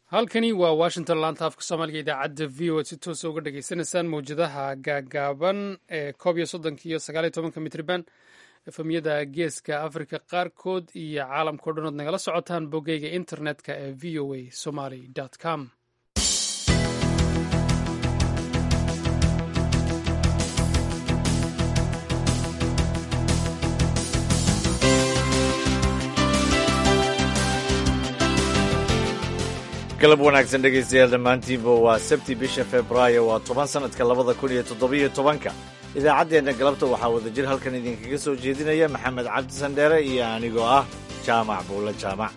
halkani waa washington laanta afka soomaaliga idaacadda v o ad si toosa uga dhagaysanaysaan mawjadaha gaagaaban ee koob iyo soddonka iyo sagaaliyo tobanka mitriban efemyada geeska africa qaarkood iyo caalamkao dhan ood nagala socotaan boggeyga internetka ee v o a somaly com galab wanaagsan dhegaystayaal dhammaantiinba waa sabti bisha februaayo waa toban sannadka labada kun iyo toddobiyo tobanka idaacaddeenna galabta waxaa wadajir halkan idinkaga soo jeedinaya maxamed cabdi sandheere iyo anigoo ah jaamac buulle jaamac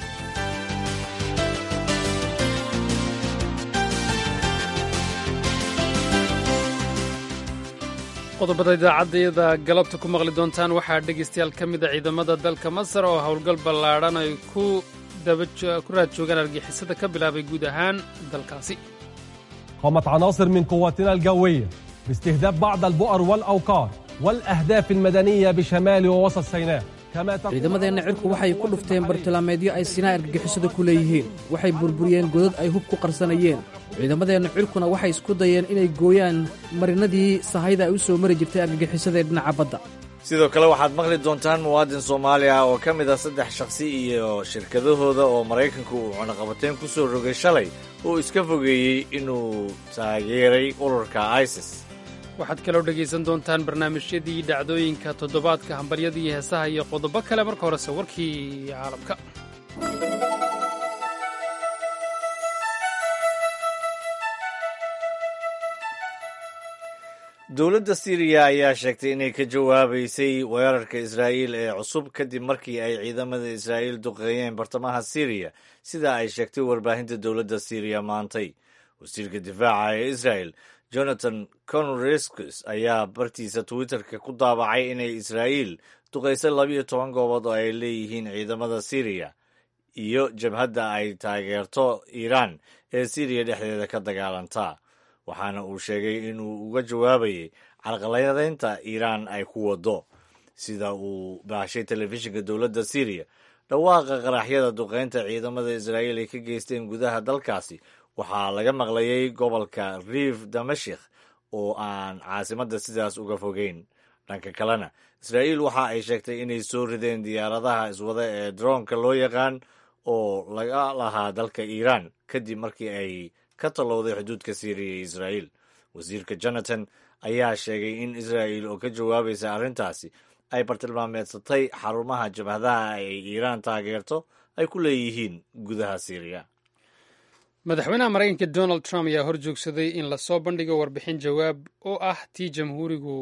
qodobada idaacaddayada galabta ku maqli doontaan waxaa dhegaystayaal ka mid a ciidamada dalka masar oo howlgal ballaadhan ay ku ku raad joogaan argixisada ka bilaabay guud ahaan dalkaasi قامت عناصر من قواتنا الجوية باستهداف بعض البؤر والأوقار والأهداف المدنية بشمال ووسط سيناء كما تقول ciidamadeenna cirku waxay ku dhufteen bartilmaameedyo ay sinaa argagixisada ku leeyihiin waxay burburiyeen godad ay hub ku qarsanayeen ciidamadeenna cirkuna waxay isku dayeen inay gooyaan marinadii sahayda ay u soo mari jirtay argagixisada ee dhinaca badda sidoo kale waxaad maqli doontaan muwaadin soomaali ah oo ka mid ah saddex shakhsi iyo shirkadahooda oo maraykanku uu cunaqabateen ku soo rogay shalay oo iska fogeeyey inuu taageeray ururka isis waxaad kaloo dhegaysan doontaan barnaamijyadii dhacdooyinka toddobaadka hambaryadii heesaha iyo qodobo kale marka horese warkii caalamka dowladda siiriya ayaa sheegtay inay ka jawaabaysay weerarka israa'iil ee cusub kadib markii ay ciidamada israa'iil duqeeyeen bartamaha siiriya sida ay sheegtay warbaahinta dowladda siiriya maantay wasiirka difaaca ee israa'el jonathan conrescus ayaa bartiisa twitterka ku daabacay inay israa'iil duqaysay labiyo toban goobood oo ay leeyihiin ciidamada siiriya iyo jabhadda ay taageerto iiraan ee siiriya dhexdeeda ka dagaalanta waxaana uu sheegay inuu uga jawaabayay carqaladaynta iiraan ay ku wado sida uu baashay telefishinka dowladda siiriya dhawaaqa qaraxyada duqeynta ciidamada israa'iil ay ka geysteen gudaha dalkaasi waxaa laga maqlayay gobolka riif damashik oo aan caasimadda sidaas uga fogeyn dhanka kalena israa'iil waxa ay sheegtay inay soo rideen diyaaradaha iswada ee droonka loo yaqaan oo laga lahaa dalka iiraan kadib markii ay ka tallowday xuduudka siiriya iyo israa'iil wasiirka jonathan ayaa sheegay in israa'iil oo ka jawaabaysa arrintaasi ay bartilmaameedsatay xarumaha jabhadaha ay iiraan taageerto ay ku leeyihiin gudaha siiriya madaxweynaha maraykanka donald trump ayaa hor joogsaday in lasoo bandhigo warbixin jawaab oo ah tii jamhuurigu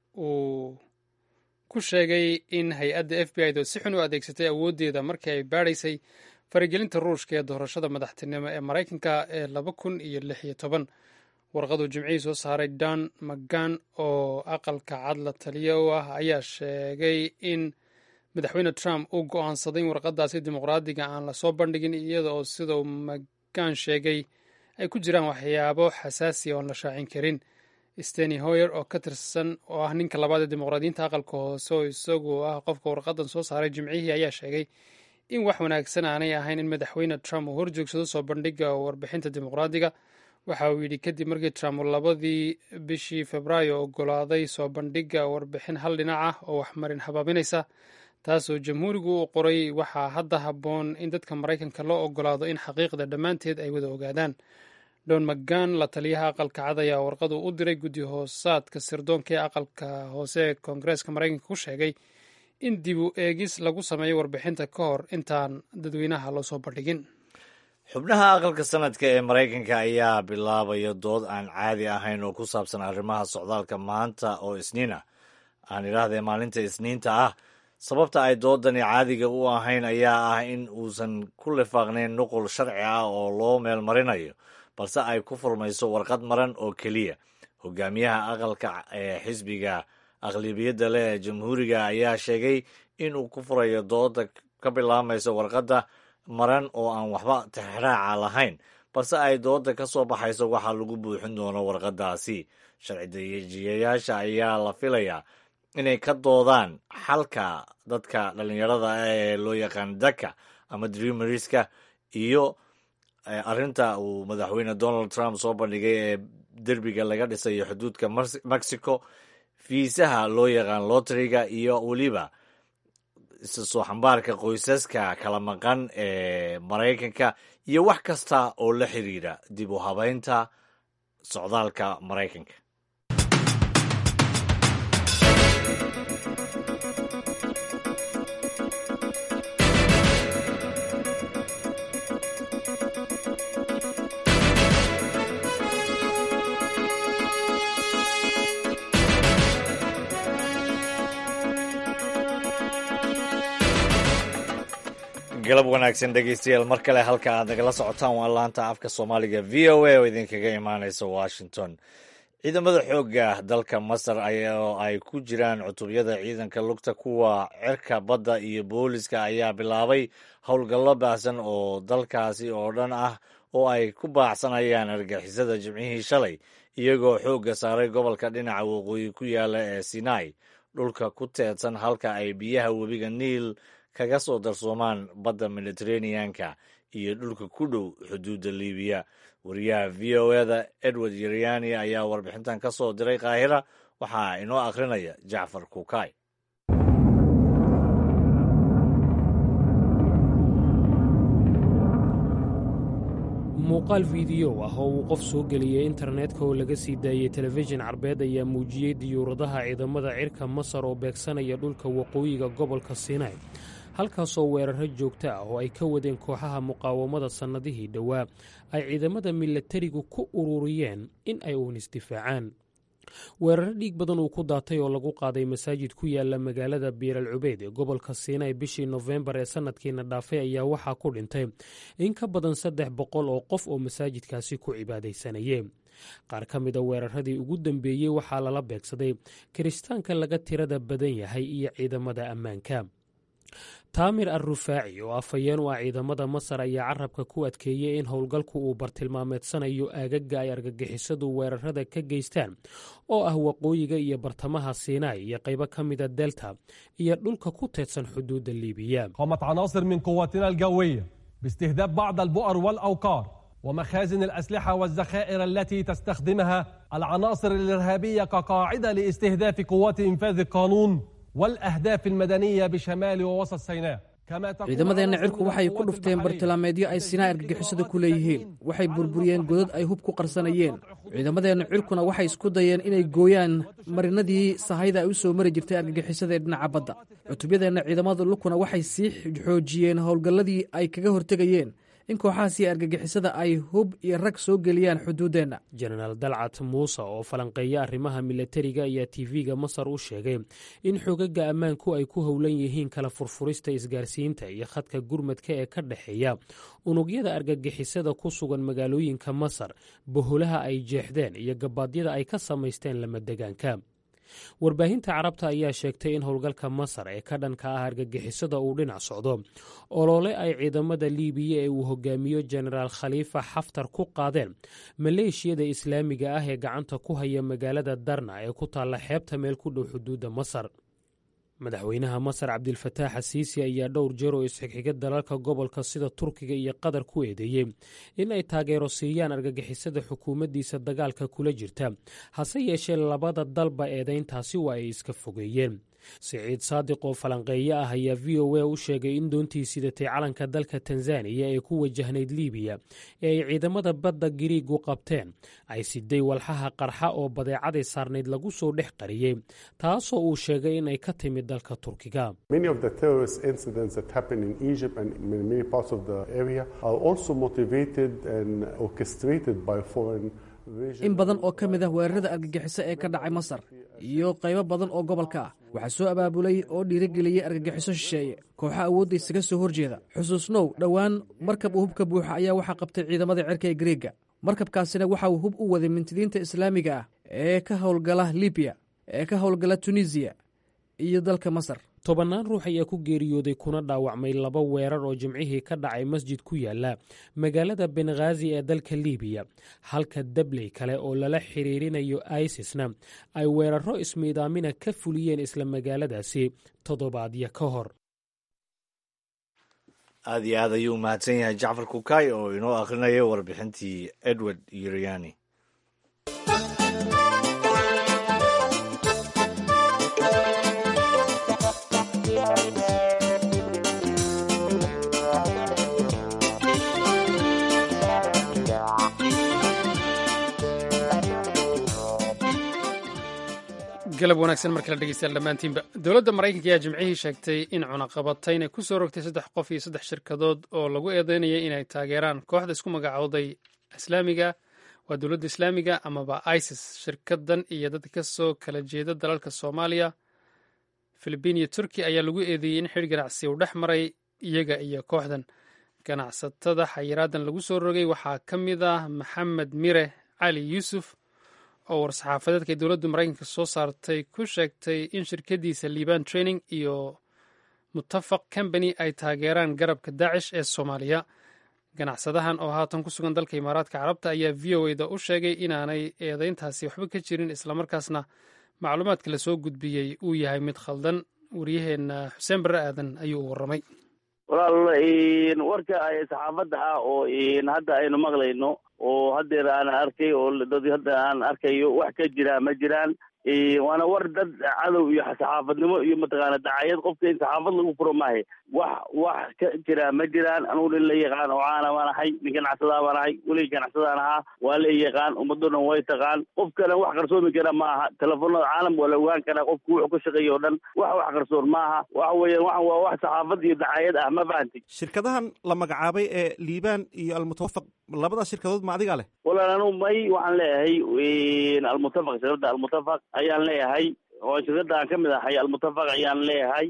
uu ku sheegay in hay-adda f b i do si xun u adeegsatay awooddeeda markii ay baadhaysay faragelinta ruushka ee doorashada madaxtinimo ee maraykanka ee laba kun iyo lix iyo toban warqaduu jimcihii soo saaray don mcgan oo aqalka cad la taliya u ah ayaa sheegay in madaxweyne trump uu go'aansaday in warqadaasi dimuqraadiga aan lasoo bandhigin iyada oo sida uu mcgan sheegay ay ku jiraan waxyaabo xasaasiya oon la shaacin karin steny hoyer oo ka tirsan oo ah ninka labaad ee dimuqraadiyiinta aqalka hoose oo isagu ah qofka warqadan soo saaray jimcihii ayaa sheegay in wax wanaagsan aanay ahayn in madaxweyne trump uu horjoogsado soo bandhiga warbixinta dimuqraadiga waxa uu yidhi kadib markii trump uu labadii bishii febraayo ogolaaday soo bandhiga warbixin hal dhinac ah oo waxmarin habaabinaysa taasoo jamhuurigu u qoray waxaa hadda habboon in dadka maraykanka loo ogolaado in xaqiiqda dhammaanteed ay wada ogaadaan don mcgan la taliyaha aqalka cad ayaa warqadu u diray guddi hoosaadka sirdoonka ee aqalka hoose ee koongareeska maraykanka ku sheegay in dib u eegis lagu sameeyo warbixinta ka hor intaan dadweynaha loo soo bandhigin xubnaha aqalka sanadka ee maraykanka ayaa bilaabaya dood aan caadi ahayn oo ku saabsan arrimaha socdaalka maanta oo isniin ah aan idhaahdee maalinta isniinta ah sababta ay doodani caadiga u ahayn ayaa ah in uusan ku lifaaqnayn nuqul sharci ah oo loo meel marinayo balse ay ku furmayso warqad maran oo keliya hogaamiyaha aqalka ee xisbiga aqlibiyadda leh ee jamhuuriga ayaa sheegay in uu ku furayo dooda ka bilaabmayso warqadda maran oo aan waxba tixraaca lahayn balse ay dooda ka soo baxayso waxaa lagu buuxin doono warqaddaasi sharci dajiyayaasha ayaa la filayaa inay ka doodaan xalka dadka dhallinyarada ah ee loo yaqaan daka ama dreameriska iyo arrinta uu madaxweyne donald trump soo bandhigay ee derbiga laga dhisayo xuduudka mexico fiisaha loo yaqaan lotriga iyo weliba isa soo xambaarka qoysaska kala maqan ee maraykanka iyo wax kasta oo la xiriira dib u habeynta socdaalka maraykanka galab wanaagsan dhegeystayaal mar kale halka aad nagala socotaan waa laanta afka soomaaliga v o a oo idinkaga imaaneysa washington ciidamada xoogga dalka masar oo ay ku jiraan cutubyada ciidanka lugta kuwa cirka badda iyo booliska ayaa bilaabay howlgallo baahsan oo dalkaasi oo dhan ah oo ay ku baacsanayaan argixisada jimcihii shalay iyagoo xoogga saaray gobolka dhinaca waqooyi ku yaala ee sinai dhulka ku teedsan halka ay biyaha webiga niil kaga soo darsoomaan badda mediteraneanka iyo dhulka ku dhow xuduudda libiya wariyaha v o eda edward yeryani ayaa warbixintan ka soo diray kaahira waxaa inoo akhrinaya jacfar kukay muuqaal fiidiyow ah oo uu qof soo geliyey internetka oo laga sii daayey telefishin carbeed ayaa muujiyey diyuuradaha ciidamada cirka masar oo beegsanaya dhulka waqooyiga gobolka sinai halkaasoo weeraro joogto ah oo ay ka wadeen kooxaha muqaawamada sannadihii dhowaa ay ciidamada milatarigu ku ururiyeen in ay uun isdifaacaan weeraro dhiig badan uu ku daatay oo lagu qaaday masaajid ku yaala magaalada biiral cubeyd ee gobolka siinay bishii nofembar ee sanadkiina dhaafay ayaa waxaa ku dhintay in ka badan saddex boqol oo qof oo masaajidkaasi ku cibaadaysanayeen qaar ka mida weeraradii ugu dambeeyey waxaa lala beegsaday kiristaanka laga tirada badan yahay iyo ciidamada ammaanka taamir al rufaaci oo afhayeen u ah ciidamada masar ayaa carabka ku adkeeyey in howlgalku uu bartilmaameedsanayo aagaga ay argagixisadu weerarada ka geystaan oo ah waqooyiga iyo bartamaha siinai iyo qaybo ka mida delta iyo dhulka ku teedsan xuduudda liibiya قامت عناصر من قواتنا الجوية باستهداف بعض البؤر والأوقار ومخازن الأسلحة والذخائر التي تستخدمها العناصر الإرهابية كقاعدة لاستهداف قوات إنفاذ القانون والأهداف المدنية بشمال ووسط سيناء ciidamadeenna cirku waxay ku dhufteen bartilmaameedyo ay sinaa argagixisada ku leeyihiin waxay burburiyeen godad ay hub ku qarsanayeen ciidamadeenna cirkuna waxay isku dayeen inay gooyaan marinadii sahayda ay u soo mari jirtay argagixisada ee dhinaca badda cutubyadeenna ciidamada lukuna waxay sii xoojiyeen howlgalladii ay kaga hortegayeen in kooxahaasi argagixisada ay hub iyo rag soo geliyaan xuduuddeenna jenaraal dalcat muuse oo falanqeeya arrimaha milatariga ayaa tv-ga masar u sheegay in xogaga ammaanku ay ku howlan yihiin kala furfurista isgaarsiinta iyo khadka gurmadka ee ka dhexeeya unugyada argagixisada ku sugan magaalooyinka masar boholaha ay jeexdeen iyo gabaadyada ay ka samaysteen lamadegaanka warbaahinta carabta ayaa sheegtay in howlgalka masar ee ka dhanka ah argagixisada uu dhinac socdo olole ay ciidamada liibiya ee uu hogaamiyo jenaraal khaliifa xaftar ku qaadeen maleeshiyada islaamiga ah ee gacanta ku haya magaalada darna ee ku taalla xeebta meel ku dhow xuduudda masar madaxweynaha masar cabdilfataax asiisi ayaa dhowr jeer oo isxigxiga dalalka gobolka sida turkiga iyo qatar ku eedeeyey in ay taageero siiyaan argagixisada xukuumaddiisa dagaalka kula jirta hase yeeshee labada dalba eedayntaasi waa ay iska fogeeyeen siciid saadiq oo falanqeeye ah ayaa v o a u sheegay in doontii sidatay calanka dalka tanzaniya ee ku wajahnayd liibiya ee ay ciidamada badda giriigu qabteen ay siday walxaha qarxa oo badeecaday saarnayd lagu soo dhex qariyey taasoo uu sheegay in ay ka timid dalka turkiga in badan oo ka mid ah weerarada argagixiso ee ka dhacay masar iyo qaybo badan oo gobolka ah waxaa soo abaabulay oo dhiirigeliyey argagixiso shisheeye kooxa awoodda isaga soo horjeeda xusuusnow dhowaan markab uu hubka buuxa ayaa waxaa qabtay ciidamada cirka ee gariega markabkaasina waxa uu hub u waday mintidiinta islaamiga ah ee ka howlgala libiya ee ka howlgala tunisiya iyo dalka masar tobannaan ruux ayaa ku geeriyooday kuna dhaawacmay laba weerar oo jimcihii ka dhacay masjid ku yaala magaalada benghazi ee dalka liibiya halka dabley kale oo lala xiriirinayo isisna ay weeraro ismiidaamina ka fuliyeen isla magaaladaasi toddobaadyo ka hor aad iyo aad ayuu mahadsan yahay jacfar kukay oo inoo akhrinayo warbixintii edward yuriani galab wanaagsan markala dhegeystayaal dhammaantiinba dowladda maraykanka ayaa jimcihii sheegtay in cunaqabatayn ay ku soo rogtay saddex qof iyo saddex shirkadood oo lagu eedeynayay inay taageeraan kooxda isku magacowday islaamiga waa dowladda islaamiga amaba isis shirkadan iyo dad ka soo kala jeeda dalalka soomaaliya filibiin iyo turki ayaa lagu eedeeyey in xidh ganacsi uu dhex maray iyaga iyo kooxdan ganacsatada xayiraadan lagu soo rogay waxaa ka mid ah maxamed mire cali yuusuf oo war-saxaafadeedka dowladda maraykanka soo saartay ku sheegtay in shirkadiisa liban training iyo mutafaq combany ay taageeraan garabka daacish ee soomaaliya ganacsadahan oo haatan ku sugan dalka imaaraadka carabta ayaa v o eda u sheegay inaanay eedeyntaasi waxba ka jirin islamarkaasna macluumaadka lasoo gudbiyey uu yahay mid khaldan waryaheena xuseen barre aadan ayuu u warramay walaal warka saxaafadda ah oo hadda aynu maqlayno oo haddeer aan arkay oo dad hadda aan arkayo wax ka jira ma jiraan waana war dad cadow iyo saxaafadnimo iyo mataqaana dacayad qofka in saxaafad lagu furo maahe wax wax ka jira ma jiraan anugu nin la yaqaan oo caana baan ahay nin ganacsadaa baan ahay welig ganacsadaan ahaa waa la yaqaan ummaddo dhan way taqaan qofkana wax qarsoomi kara ma aha telefoonada caalam waa la ogaan karaa qofku wuxuu ka shaqeeya o dhan wax wax qarsoon ma aha waxa weeyaan waxan waa wax saxaafad iyo dacayad ah ma fahanti shirkadahan la magacaabay ee liibaan iyo almutawafaq labadaas shirkadood ma adigaa leh walaal anugu may waxaan leeyahay almutafaq shirkadda almutafaq ayaan leeyahay oo shirkadda aan ka mid ahay almutafaq ayaan leeyahay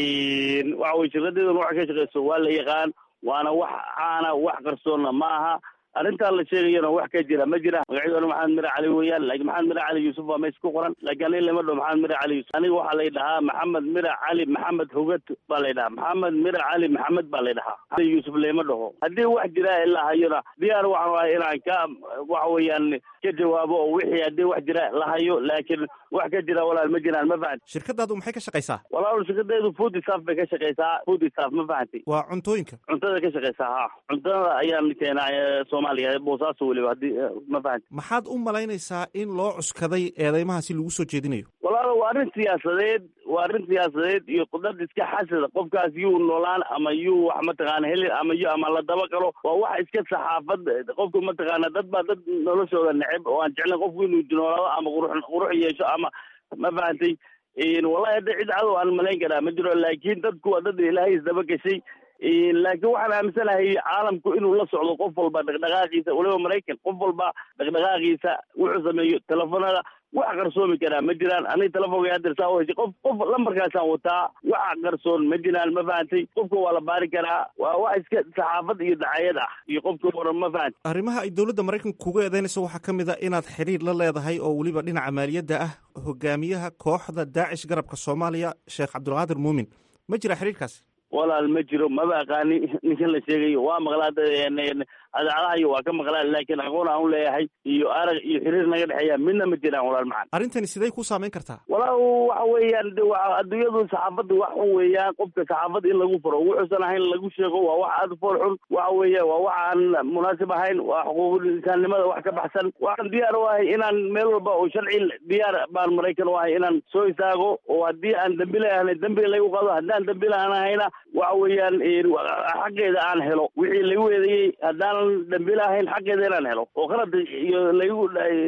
waxa weye shirkadeeduna waxa ka shaqeyso waa la yaqaan waana wax caana wax qarsoonna ma aha arrintaa la sheegayana wax ka jira ma jira magacyaduna maxamed mire cali weeyaan laakiin maxamed mire cali yuusuf waa meesha ku qoran laakiin aniga lama dhaho maxamed mire cali yuusuf aniga waxaa lay dhahaa maxamed mire cali maxamed hogad baa lay dhahaa maxamed mire cali maxamed baa lay dhahaa yuusuf lama dhaho haddii wax jira ilaa hayona diyaar waxaan ahay inaan ka waxa weeyaan ka jawaabo oo wixii haddii wax jira la hayo laakiin wax ka jira walaal ma jiraan ma fahanti shirkadaadu maxay ka shaqaysaa walaal shirkadeedu food staff bay ka shaqeysaa food staff ma fahanti waa cuntooyinka cuntada ka shaqeysaa ha cuntada ayaan keenaa soomaaliya boosaaso weliba haddii ma fahanti maxaad u malaynaysaa in loo cuskaday eedeymahaasi lagu soo jeedinayo walaal waa arrin siyaasadeed waa arrin siyaasadeed iyo qudad iska xasada qofkaas yuu noolaan ama yuu wax mataqaana helin ama yu ama la daba galo waa wax iska saxaafad qofku mataqaana dad baa dad noloshooda neceb oo aan jeclayn qofku inuu noolaado ama qurux qurux yeesho ama ma fahantay wallahi hadda cid cadow aan malayn karaa ma jiro laakiin dadku waa dad ilaahay isdaba gashay laakiin waxaan aaminsanahay caalamku inuu la socdo qof walba dhaqdhaqaaqiisa waliba maraykan qof walba dhaqdhaqaaqiisa wuxuu sameeyo telefoonada wax qarsoomi karaa ma jiraan aniga telefoonka haddeer saa u heshay qof qof lambarkaasaan wataa wax qarsoon ma jiraan ma fahantay qofka waa la baari karaa waa wax iska saxaafad iyo dacayad ah iyo qofka waran ma fahantay arrimaha ay dowladda maraykanka kuga eedeynayso waxaa ka mid a inaad xidhiir la leedahay oo weliba dhinaca maaliyadda ah hogaamiyaha kooxda daacish garabka soomaaliya sheekh cabdulqaadir muumin ma jira xidhiirkaas walaal ma jiro maba aqaani ninkan la sheegayo waa maqlaa adaacadahayo waa ka maqlaa laakiin aqoon aan u leeyahay iyo arag iyo xiriir naga dhexeeya midna ma jiraan walaal macan arrintani siday ku saameyn kartaa walaal waxa weeyaan de wa adduunyadu saxaafadda wax xun weeyaan qofka saxaafad in lagu furo wuxuusan ahayn lagu sheego waa wax aada fool xun waxa weeya waa wax aan munaasib ahayn waa xuquuqul insaannimada wax ka baxsan waxaan diyaar u ahay inaan meel walba oo sharci diyaar baan maraykan u ahay inaan soo istaago oo haddii aan dambi lahayn dambiga laygu qado haddaan dambi lahanahayna waxa weeyaan xaqeeda aan helo wixii lagu eedeeyey haddaanan dambi lahayn xaqeeda inaan helo oo qalad iyo laygu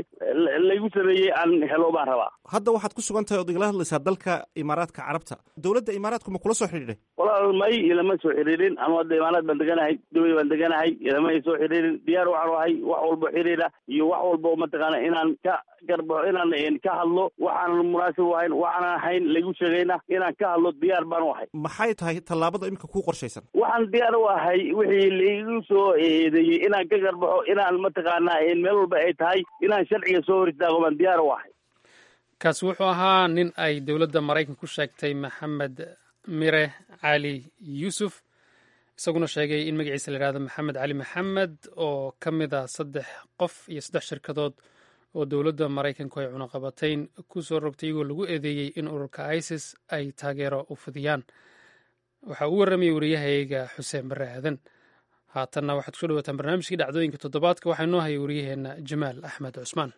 laygu sameeyey aan helo baan rabaa hadda waxaad ku sugan tahay ood igala hadlaysaa dalka imaaraadka carabta dowladda imaaraadku ma kula soo xidhiidhay walaal may ilama soo xiriirin anu hadda imaaraad baan deganahay dubay baan deganahay ilama ay soo xiriirin diyaar waxaan ahay wax walbo xiriira iyo wax walbo mataqaana inaan ka garbaxo inaan ka hadlo waxaanan munaasib u ahayn waxaanan ahayn lagu sheegayna inaan ka hadlo diyaar baan u ahay maxay tahay tallaabada imika kuu qorshaysan waxaan diyaar u ahay wixii laigu soo eedeeyey inaan ka garbaxo inaan mataqaanaa meel walba ay tahay inaan sharciga soo hor istaago baan diyaar u ahay kaasi wuxuu ahaa nin ay dowladda maraykan ku sheegtay maxamed mire cali yuusuf isaguna sheegay in magaciisa la yihahdo maxamed cali maxamed oo ka mid a saddex qof iyo saddex shirkadood oo dowladda maraykanku ay cunaqabatayn ku soo rogtay iyagoo lagu eedeeyey in ururka isis ay taageero u fidiyaan waxaa uu warramayay wariyahayga xuseen barre aadan haatanna waxaad kusoo dhawaataan barnaamijkii dhacdooyinka toddobaadka waxaa inoo hayay wariyaheenna jamaal axmed cusmaan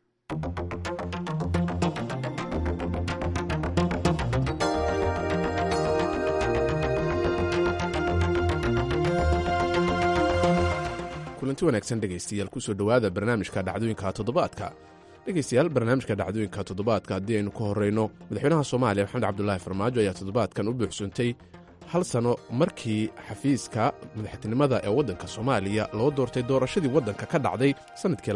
kulanti wanaagsan dhegaystayaal kusoo dhowaada barnaamijka dhacdooyinka toddobaadka dhegaystayaal barnaamijka dhacdooyinka toddobaadka haddii aynu ka horrayno madaxweynaha soomaaliya maxamed cabdulaahi farmaajo ayaa toddobaadkan u buuxsuntay hal sano markii xafiiska madaxtinimada ee waddanka soomaaliya loo doortay doorashadii waddanka ka dhacday sannadkii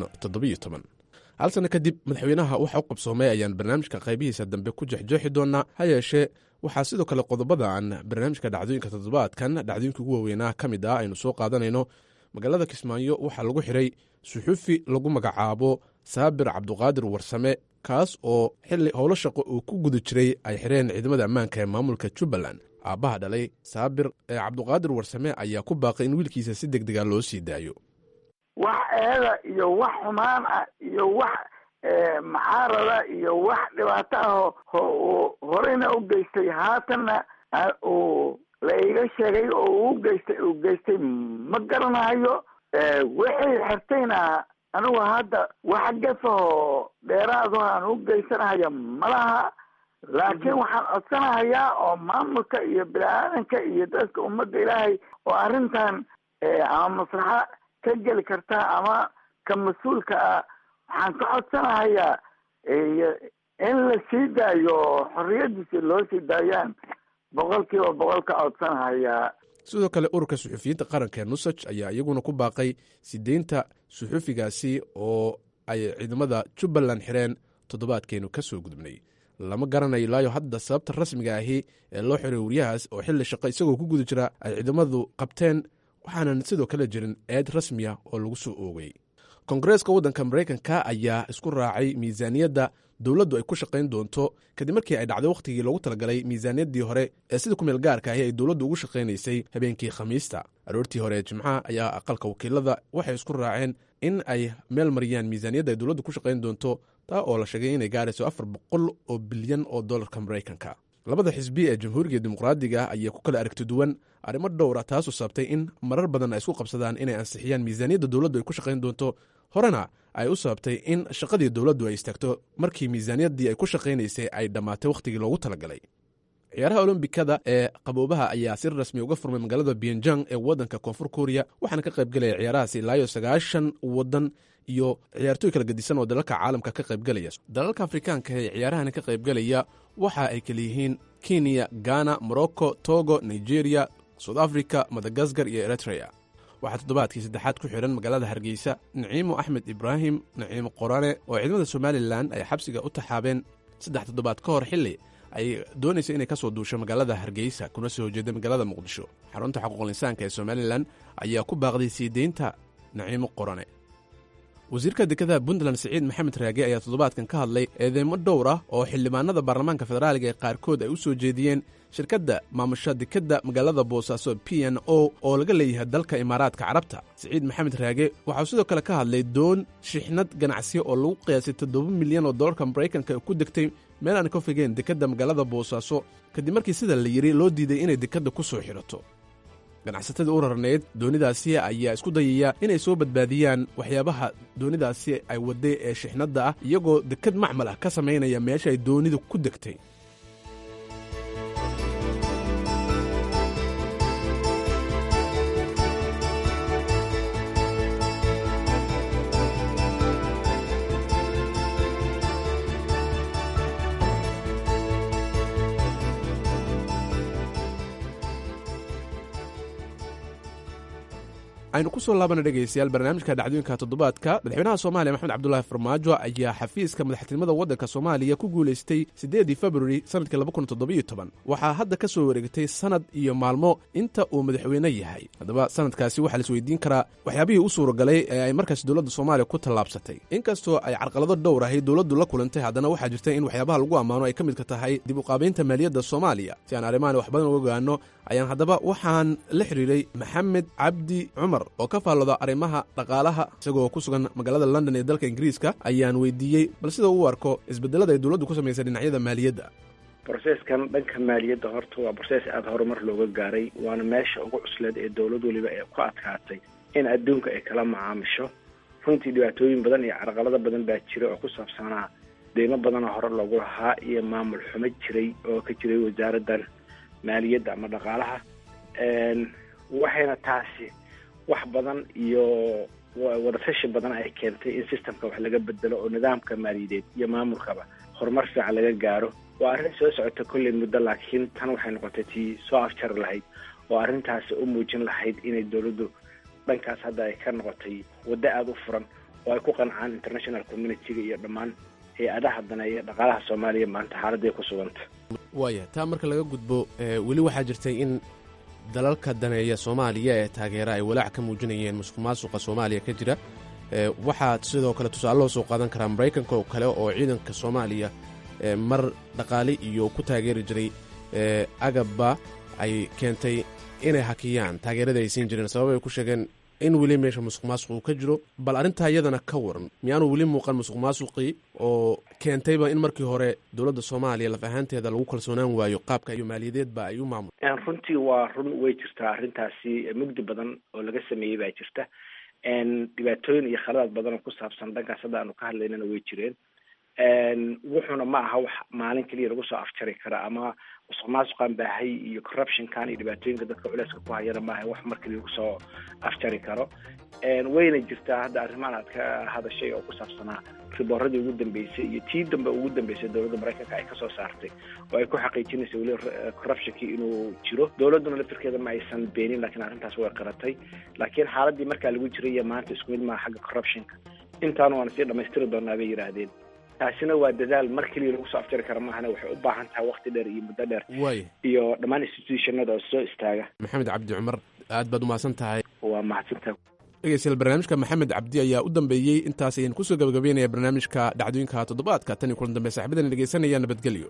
hal sanno kadib madaxweynaha waxa u qabsoomay ayaan barnaamijka qaybihiisa dambe ku jexjooxi doonnaa ha yeeshee waxaa sidoo kale qodobada aan barnaamijka dhacdooyinka toddobaadkan dhacdooyinka ugu waaweynaa ka mid ah aynu soo qaadanayno magaalada kismaayo waxaa lagu xidhay suxufi lagu magacaabo saabir cabduqaadir warsame kaas oo xilli howlo shaqo uu ku guda jiray ay xidheen ciidamada ammaanka ee maamulka jubbaland aabbaha dhalay saabir ee cabduqaadir warsame ayaa ku baaqay in wiilkiisa si deg dega loo sii daayo wax eeda iyo wax xumaan ah iyo wax macaarada iyo wax dhibaato ah horeyna u geystay haatanna uu la iga sheegay oo uu geystay uu geystay ma garanayo wixii xirtayna anigu hadda wax gafahoo dheeraado aan u geysanahaya malaha laakiin waxaan codsanahayaa oo maamulka iyo bini-aadanka iyo dadka ummadda ilaahay oo arrintan ama maslaxa ka geli karta ama ka mas-uulka ah waxaan ka codsanahayaa in la sii daayo xorriyadiisa loo sii daayaan boqol kiiba boqol ka codsanahayaa sidoo kale ururka suxufiyiinta qaranka ee nusaj ayaa iyaguna ku baaqay sideynta suxufigaasi oo ay ciidamada jubbaland xireen toddobaadkeenu ka soo gudubnay lama garanayo ilaayo hadda sababta rasmiga ahi ee loo xiray wariyahaas oo xilli shaqo isagoo ku guda jira ay ciidamadu qabteen waxaanan sidoo kale jirin eed rasmiya oo lagu soo oogay koongareeska waddanka maraykanka ayaa isku raacay miisaaniyadda dowladdu ay ku shaqayn doonto kadib markii ay dhacday wakhtigii loogu talagalay miisaaniyaddii hore ee sida ku meel gaarka ahi ay dowladdu ugu shaqaynaysay habeenkii khamiista aroortii hore ee jimcaha ayaa aqalka wakiilada waxay isku raaceen in ay meel mariyaan miisaaniyadda ay dowladdu ku shaqayn doonto taa oo la sheegay inay gaarayso afar boqol oo bilyan oo dollarka maraykanka labada xisbi ee jamhuuriga dimuqraadiga ayaa ku kala aragti duwan arrimo dhowra taasoo sabtay in marar badan ay isku qabsadaan inay ansixiyaan miisaaniyadda dowladdu ay ku shaqayn doonto horena ay u sababtay in shaqadii dowladdu ay istaagto markii miisaaniyaddii ay ku shaqaynaysay ay dhammaatay wakhtigii loogu talagalay ciyaaraha olombikada ee qaboobaha ayaa si rasmi uga furmay magaalada bienjang ee waddanka koonfur kuuriya waxaana ka qaybgelaya ciyaarahaasi ilaayo sagaashan waddan iyo ciyaartooy kala gedisan oo dalalka caalamka ka qaybgelaya dalalka afrikaanka ee ciyaarahani ka qaybgelaya waxa ay kala yihiin kenya ghana morocco togo nigeria south africa madagaskar iyo eritrea waxaa toddobaadkii saddexaad ku xidhan magaalada hargeysa naciimo axmed ibraahim naciimo qorane oo ciidamada somalilan ay xabsiga u taxaabeen saddex toddobaad ka hor xilli ay doonaysa inay ka soo duusho magaalada hargeysa kuna soo horjeeda magaalada muqdisho xarunta xuquuqul insaanka ee somalilan ayaa ku baaqday sii deynta naciimo qorane wasiirka dekada puntland siciid maxamed raage ayaa toddobaadkan ka hadlay eedeymo dhowr ah oo xildhibaanada baarlamaanka federaaliga ee qaarkood ay u soo jeediyeen shirkadda maamusha dekadda magaalada boosaaso p n o oo laga leeyahay dalka imaaraadka carabta siciid maxamed raage waxauu sidoo kale ka hadlay doon shixnad ganacsiya oo lagu qiyaasay toddoba milyan oo dollarka maraykanka ku degtay meel aan ka fogeen dekadda magaalada boosaaso kadib markii sida la yidhi loo diiday inay dekadda ku soo xidhato ganacsatada u rarnayd doonidaasi ayaa isku dayaya inay soo badbaadiyaan waxyaabaha doonidaasi ay wadday ee shixnadda ah iyagoo dekad macmal ah ka samaynaya meesha ay doonidu ku degtay aynu ku soo laabana dhegaystayaal barnaamijka dhacdooyinka toddobaadka madaxweynaha soomaaliya maxamed cabdulaahi farmaajo ayaa xafiiska madaxtinimada waddanka soomaaliya ku guulaystay siddeedii februari sannadkii waxaa hadda ka soo wareegtay sannad iyo maalmo inta uu madaxweyne yahay haddaba sannadkaasi waxaa la isweydiin karaa waxyaabihii u suuragalay ee ay markaas dowladda soomaaliya ku tallaabsatay inkastoo ay carqalado dhowr ahay dowladdu la kulantay haddana waxaa jirta in waxyaabaha lagu ammaano ay ka midka tahay dib u qaabaynta maaliyadda soomaaliya si aan arrimahan wax badan uga ogaano ayaan haddaba waxaan la xidhiiray maxamed cabdi cumar oo ka faallooda arrimaha dhaqaalaha isagoo ku sugan magaalada london ee dalka ingiriiska ayaan weydiiyey bal sida uu arko isbedelada ay dowladdu ku samaysay dhinacyada maaliyadda brocesskan dhanka maaliyadda horta waa process aada horumar looga gaaray waana meesha ugu cusleed ee dowlad weliba ee ku adkaatay in adduunka ay kala macaamisho runtii dhibaatooyin badan iyo carqalado badan baa jira oo ku saabsanaa deymo badanoo hore loogu lahaa iyo maamul xumo jiray oo ka jiray wasaaraddan maaliyadda ama dhaqaalaha waxayna taasi wax badan iyo wadafashi badan ay keentay in systemka wax laga bedelo oo nidaamka maaliyadeed iyo maamulkaba horumar fiican laga gaaro waa arrin soo socota kolley muddo laakiin tan waxay noqotay tii soo afjari lahayd oo arrintaasi u muujin lahayd inay dowladdu dhankaas hadda ay ka noqotay waddo aada u furan oo ay ku qancaan international community-ga iyo dhammaan hay-adaha daneeya dhaqaalaha soomaaliya maanta xaaladday ku suganta waaya taa marka laga gudbo weli waxaa jirtay in dalalka daneeya soomaaliya ee taageera ay walaac ka muujinayeen musuq maasuqa soomaaliya ka jira waxaa sidoo kale tusaale loo soo qaadan karaa maraykanka oo kale oo ciidanka soomaaliya mar dhaqaale iyo ku taageeri jiray agabba ay keentay inay hakiyaan taageerada ay siin jireen sabab ay ku sheegeen in weli meesha musuq maasuq uu ka jiro bal arrintaa iyadana ka waran miyaanu weli muuqan musuq maasuqii oo keentayba in markii hore dowladda soomaaliya laf ahaanteeda lagu kalsoonaan waayo qaabka iyo maaliyadeedba ay u maamul runtii waa run way jirtaa arrintaasi mugdi badan oo laga sameeyey baa jirta dhibaatooyin iyo khaladaad badan oo ku saabsan dhankaas hadda aanu ka hadlaynana way jireen wuxuuna ma aha wax maalin keliya lagu soo afjari kara ama musuq maasuqan baahay iyo corruptionkan iyo dhibaatooyinka dadka culeyska ku hayana maaha wax mar keliya lagu soo afjari karo wayna jirtaa hadda arrimahan aad ka hadashay oo ku saabsanaa ribooradii ugu dambeysay iyo tii dambe ugu dambeysay dowladda maraykanka ay kasoo saartay oo ay ku xaqiijinaysa weli corruptionkii inuu jiro dowladduna laftirkeeda ma aysan beenin lakiin arrintaas way qaratay laakiin xaaladii markaa lagu jiray iyo maanta isku mid maaha xagga corruptionka intaanu waana sii dhamaystiri doonaa bay yidhaahdeen taasina waa dadaal mar keliya lagu soo afjari kara maahane waxay u baahan tahay wakti dheer iyo muddo dheer waaya iyo dhammaan institutionada oo soo istaaga maxamed cabdi cumar aad baad umahadsan tahay waa mahadsantahay dhegeystayaal barnaamijka maxamed cabdi ayaa u dambeeyey intaas ayaan kusoo gabagabeynaya barnaamijka dhacdooyinka toddobaadka tan iyo kulan dambe saxibadana dhegeysanaya nabadgelyo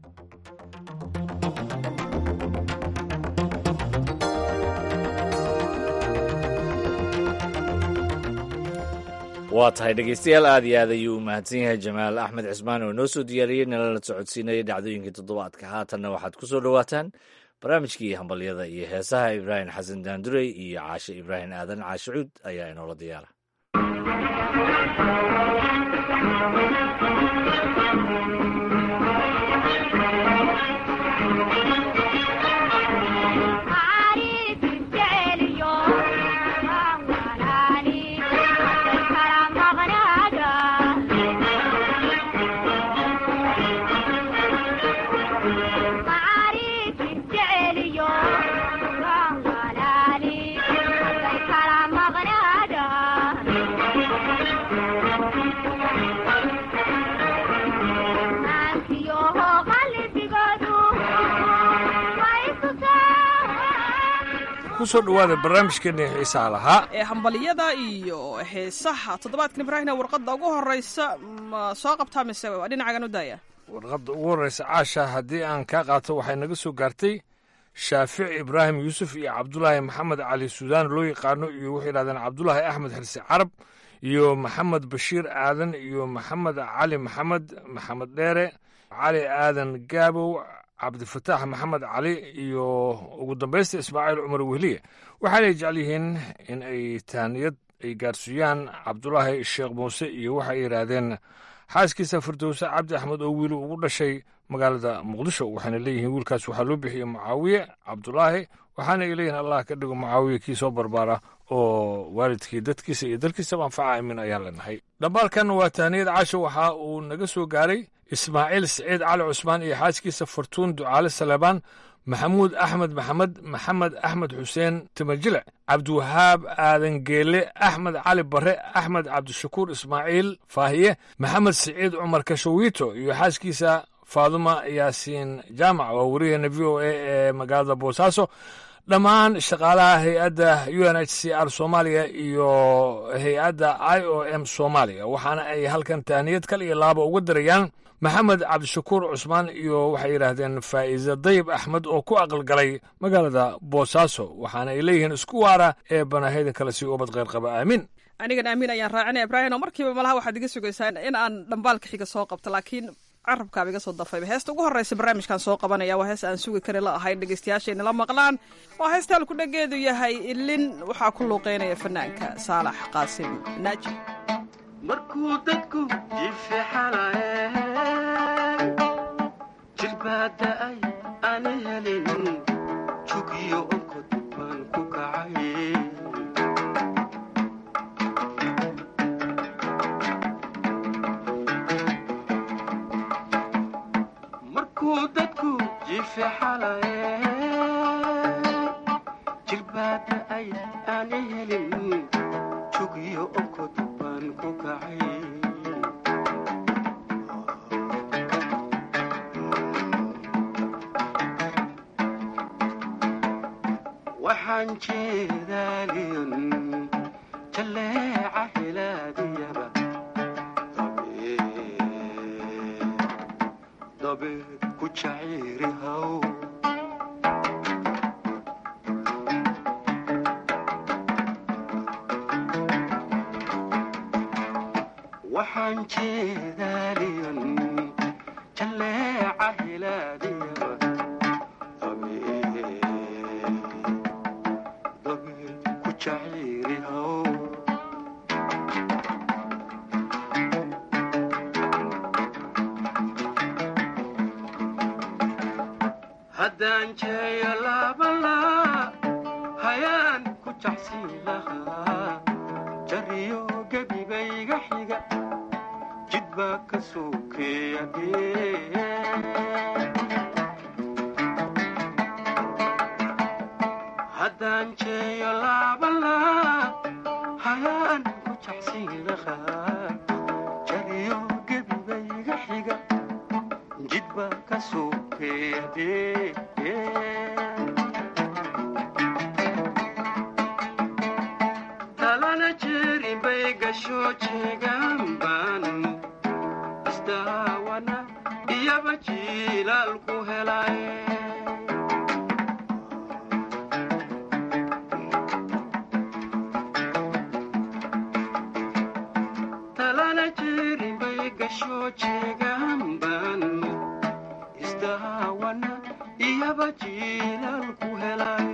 waa tahay dhegeystayaal aad iyo aad ayuu u mahadsan yahay jamaal axmed cismaan oo noo soo diyaariyey nalala socodsiinayay dhacdooyinkii toddobaadka haatanna waxaad ku soo dhowaataan barnaamijkii hambalyada iyo heesaha ibraahim xasan daandurey iyo caashe ibraahim aadan caashe cuud ayaa inoola diyaara kusoo dhawaada barnaamijkeena xiisaha lahaa ee hambalyada iyo heesaha toddobaadkan ibraahimna warqadda ugu horeysa ma soo qabtaa mise waa dhinacagan u daaya warqadda ugu horreysa caasha haddii aan kaa qaato waxay naga soo gaartay shaafici ibraahim yuusuf iyo cabdulaahi maxamed cali suudaan loo yaqaano iyo waxay yidhahdeen cabdulaahi axmed xirsi carab iyo maxamed bashiir aadan iyo maxamed cali maxamed maxamed dheere cali aadan gaabow cabdifataax maxamed cali iyo ugu dambaysta ismaaciil cumar wehliye waxaanay jecel yihiin in ay taaniyad ay gaarsiiyaan cabdulaahi sheekh muuse iyo waxay yidhaahdeen xaaskiisa firdowse cabdi axmed oo wiilu ugu dhashay magaalada muqdisho waxayna leeyihiin wiilkaas waxaa loo bixiyey mucaawiye cabdulaahi waxaana ay leeyihiin allah ka dhigo mucaawiye kii soo barbaara oo waalidkii dadkiisa iyo dalkiisaba anfaca aamin ayaan leenahay dhambaalkan waa tahniyad casho waxa uu naga soo gaaray ismaaciil siciid cali cusmaan iyo xaaskiisa fartuun ducaale saleebaan maxamuud axmed maxamed maxamed axmed xuseen timajile cabdiwahaab aadan geele axmed cali bare axmed cabdishakuur ismaaciil faahiye maxamed siciid cumar kashawiito iyo xaaskiisa faaduma yaasiin jaamac waa wariyaheena v o a ee magaalada boosaaso dhammaan shaqaalaha hay-adda u n h c r soomaaliya iyo hay-adda i o m soomaaliya waxaana ay halkan tahniyad kal iyo laaba uga darayaan maxamed cabdishakuur cusmaan iyo waxay yidhaahdeen faa'iise dayib axmed oo ku aqalgalay magaalada boosaaso waxaana ay leeyihiin isku waara ee banahayda kale si ubad kheyr qaba aamin anigan aamin ayaan raacinaya ibraahim oo markiiba malaha waxaad iga sugaysaa in aan dhambaalka xiga soo qabto laakiin carabkaaba iga soo dafayba heesta ugu horreysa barnaamijkan soo qabanaya waa hees aan sugi kari la ahayn dhegeystayaashayna la maqlaan waa heestaan ku dhageedu yahay ilin waxaa ku luuqeynaya fanaanka saalax qaasim naaji markuu dadku jifixalaye jirbaada ay aan helin jugiyo onkod baan ku kacay markuu dadku jifixalaye jirbaada ay aan helin jugiyo onkod baan ku kacay waxaan jeedaaliyon jalleeca hilaadiyaba dabeed ku jaciiri haw waxaan jeedaaliyon jalleeca hilaadiyaba ku jaciiri haw haddaan jeeyo laabalaa hayaan ku jacsiin lahaa jariyo gebigayga xiga jid baa ka sokeeya haddaan jeeyo laabalaa hayaan ku jacsiin lahaa jariyo gebigayga xiga jid baa ka sokeeya talana jeerin bay gasho jeegaan baan isdaawana iyaba jiilaal ku helay talana jeerin bay gasho jeegaan baan isdaawana iyaba jiilaal ku helay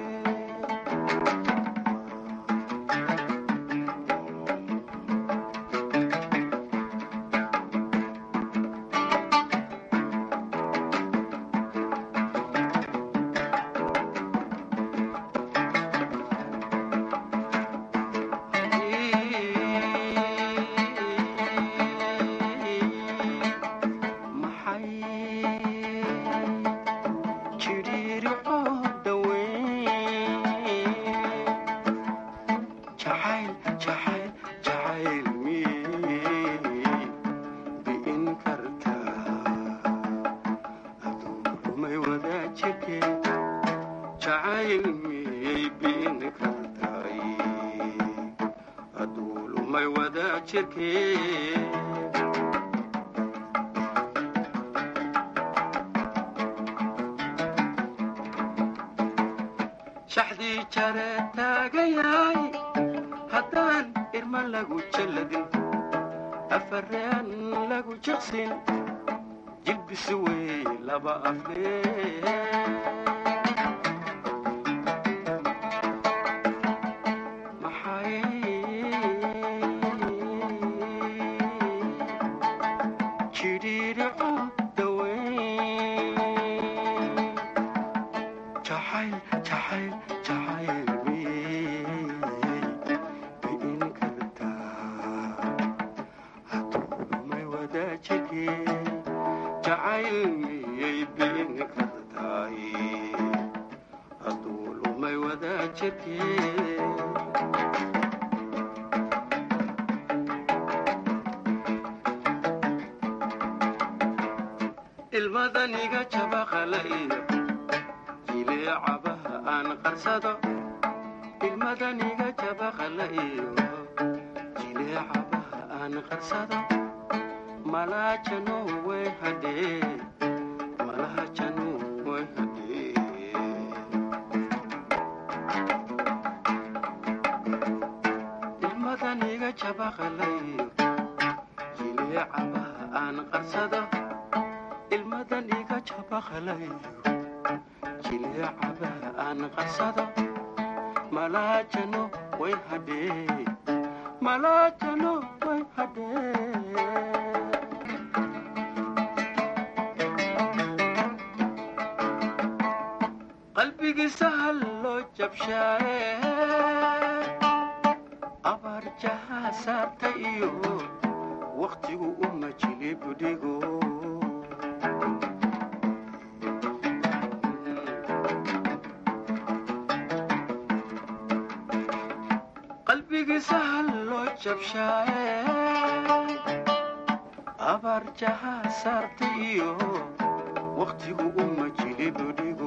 shaxdii jare taagayaay haddaan irma lagu jalladin afareen lagu jiqsin jilbisi wey laba aflee ilmadaniga jabaqalayo jileecabaha aan qarsado ilmadaniga jabaqalayo jileecabaha aan qarsado malaajano way hadhee malaajano way hadhee ilmadaniga jabaqalayo jileecabaha aan qarsado waadan iga jabaqlayo jileecaba aan qarsado malaajano way hadhee malaajano way hadhee qalbigiisa halloo jabshaaye abaar jahaa saarta iyo wakhtigu uma jili budhigo qalbigiisa halloo jabshaaye abaar jahaa saarta iyo wakhtigu uma jili budhigo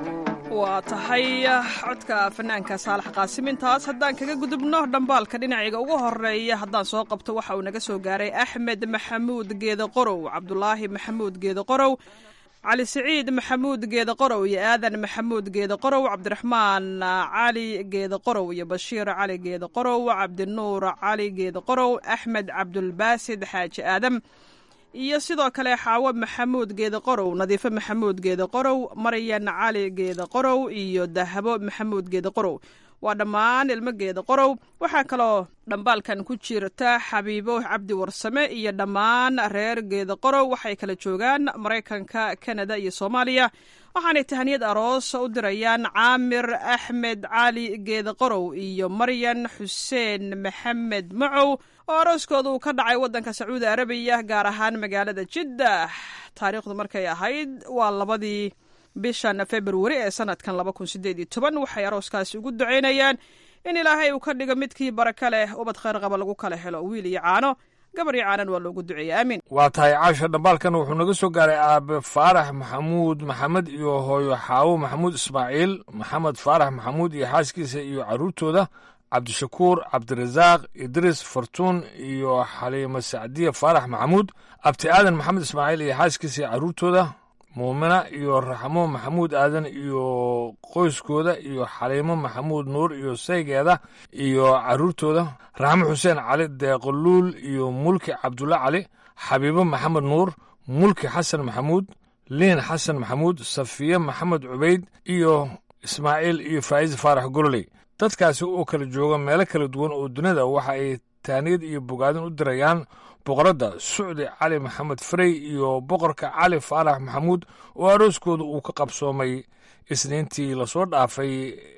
waa tahay codka fanaanka saalax qaasim intaas haddaan kaga gudubno dhambaalka dhinacayga ugu horeeya haddaan soo qabto waxa uu naga soo gaaray axmed maxamuud geede qorow cabdulaahi maxamuud geede qorow cali siciid maxamuud geede qorow iyo aadan maxamuud geede qorow cabdiraxmaan cali geede qorow iyo bashiir cali geede qorow cabdinuur cali geede qorow axmed cabdulbaasid xaaji aadam iyo sidoo kale xaawo maxamuud geede qorow nadiifo maxamuud geede qorow maryan cali geede qorow iyo dahabo maxamuud geede qorow waa dhammaan ilmo geeda qorow waxaa kaloo dhambaalkan ku jirta xabiibo cabdi warsame iyo dhammaan reer geeda qorow waxay kala joogaan maraykanka kanada iyo soomaaliya waxaanay tahaniyad aroos u dirayaan caamir axmed cali geeda qorow iyo maryan xuseen maxamed macow oo arooskooda uu ka dhacay waddanka sacuudi arabiya gaar ahaan magaalada jiddah taariikhdu markay ahayd waa labadii bishan februari ee sanadkan laba kun sideed iyo toban waxay arooskaasi ugu ducaynayaan in ilaahay uu ka dhigo midkii baraka leh ubad khayr qaba lagu kala helo wiil iyo caano gabar iyo caanan waa loogu duceeyey aamin waa tahay caasha dhambaalkan wuxuu naga soo gaaray aabe faarax maxamuud maxamed iyo hooyo xaawo maxamuud ismaaciil maxamed faarax maxamuud iyo xaaskiisa iyo carruurtooda cabdishakuur cabdirasaaq idriis fartuun iyo xaliimo sacdiye faarax maxamuud abti aadan maxamed ismaaciil iyo xaaskiisa iyo carruurtooda muumina iyo raxmo maxamuud aadan iyo qoyskooda iyo xaliimo maxamuud nuur iyo saygeeda iyo carruurtooda raxmo xuseen cali deeqoluul iyo mulki cabdulla cali xabiibo maxamed nuur mulki xasan maxamuud liin xasan maxamuud safiye maxamed cubayd iyo ismaaciil iyo faa'iis faarax gololey dadkaasi oo kala jooga meelo kala duwan oo dunida waxa ay taaniyad iyo bogaadin u dirayaan boqoradda sucdi cali maxamed farey iyo boqorka cali faarax maxamuud oo arooskooda uu ka qabsoomay isniintii lasoo dhaafay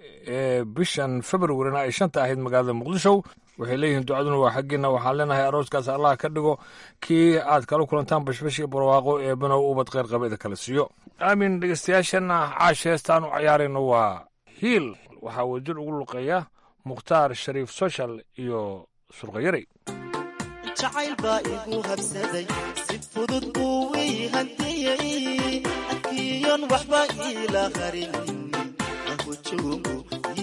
ee bishan februarina ay shanta ahayd magaalada muqdisho waxay leeyihiin ducaduna waa xaggiina waxaan leenahay arooskaas allah ka dhigo kii aad kala kulantaan bashbash iyo barwaaqo ee banow ubad kheyr qabeeda kala siiyo aamin dhegeystayaashana caash heestaan u cayaarayno waa hiil waxaa wadjir ugu luqeeya mukhtaar shariif soshal iyo surqayarey jacayl baa igu habsaday si fudud buu ii hantiyey akiyon waxba iila harin ahujoogu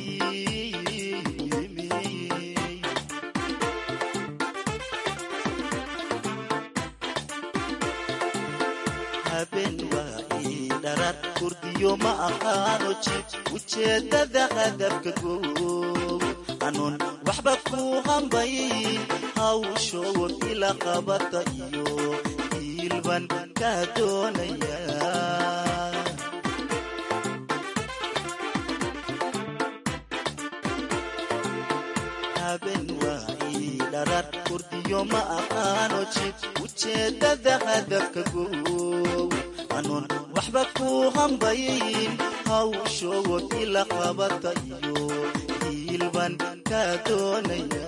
habeen waa ii dharar kurdiyo ma aqaano jib ujeeddada hadafka goow anuun waxba ku hambay hawshood ila qabata iyo iilban kaa doonaya habeen waa ii dharar kurdiyo ma aqaano jib ujeeddada hadafka goow anuun waxba ku hambayin hawshood ila qabata iyo iilban kaa doonaya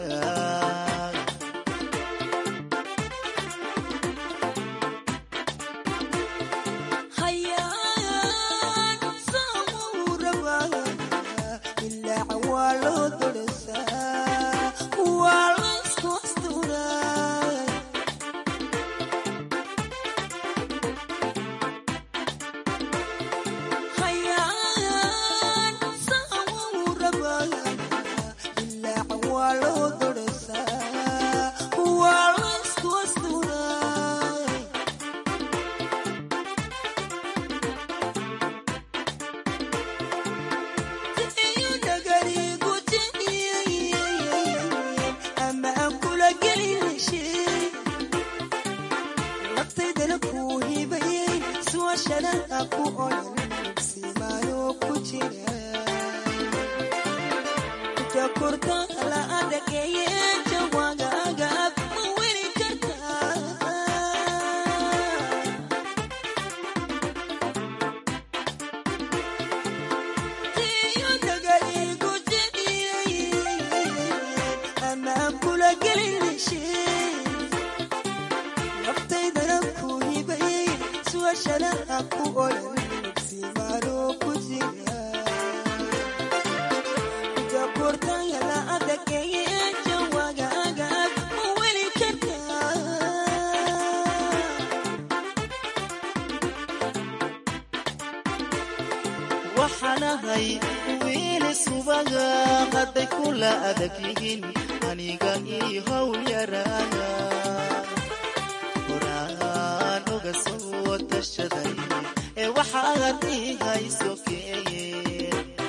Waa loo dorsaa su'aashanaha ku odhan simaano ku jira jakurta la adageye jawagaagaab ma weli kartaa tiyo dagaligu jediyey anaan kula gelinashe naftaydana ku hibayey su'aashanaha ku odhan simaano ku jira waxaanahay wiili subaga hadday kula adag yihiin aniga ii howl yaraaga horaan oga soo tashaday ee waxaad ii hayso keeye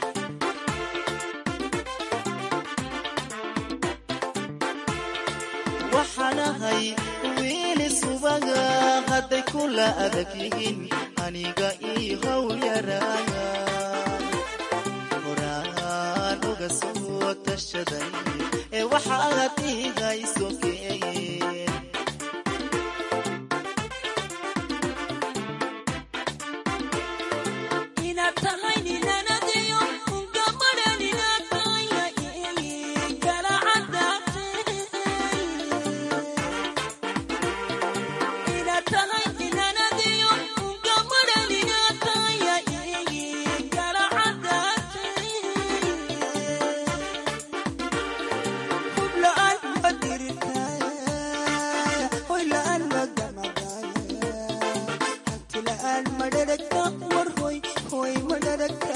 waxaanahay wiili subaga hadday kula adag yihiin aniga ii howl yaraaga horaan oga soo tashaday ee waxaad ii hayso keeye inaad tahay ninanadiyo gabadhan inaad tahaya kala cadaatay inaad tahay ninanadiyo gabadhan inaad tahaya kala cadaatay hub la'aan ma dirtaa hoy la'aan ma gamagaya hanti la'aan ma dharagta war hoy hoy ma dharagta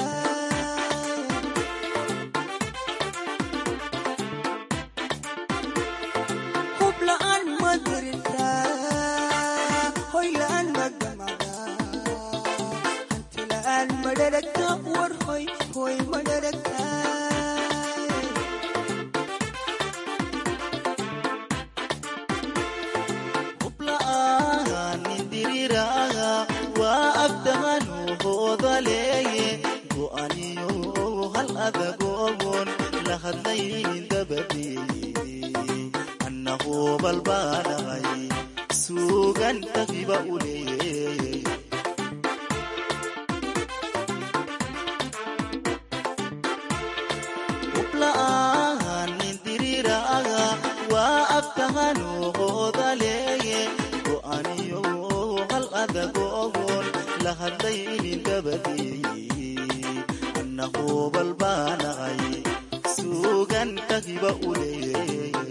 hub la'aan ma dirtaa hoy la'aan ma gamagaya hanti la'aan ma dharagta war hoy hoy ma dharagta hubla'aan nindiriraga waa abdahanu hoodaleeye go'aniyo hal adagogon la hadlayn dabadeeye annahu balbaanay suugan tagiba u leeye hubla'aan nindiriraga waa abtahanu hoodaleeye go'aniyo hal adagogon la hadlaynin dabadeeye annahu balbaanay suugan tagiba u leeye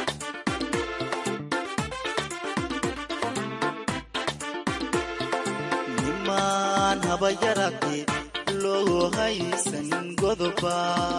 nimaan haba yarate loo haysan godoba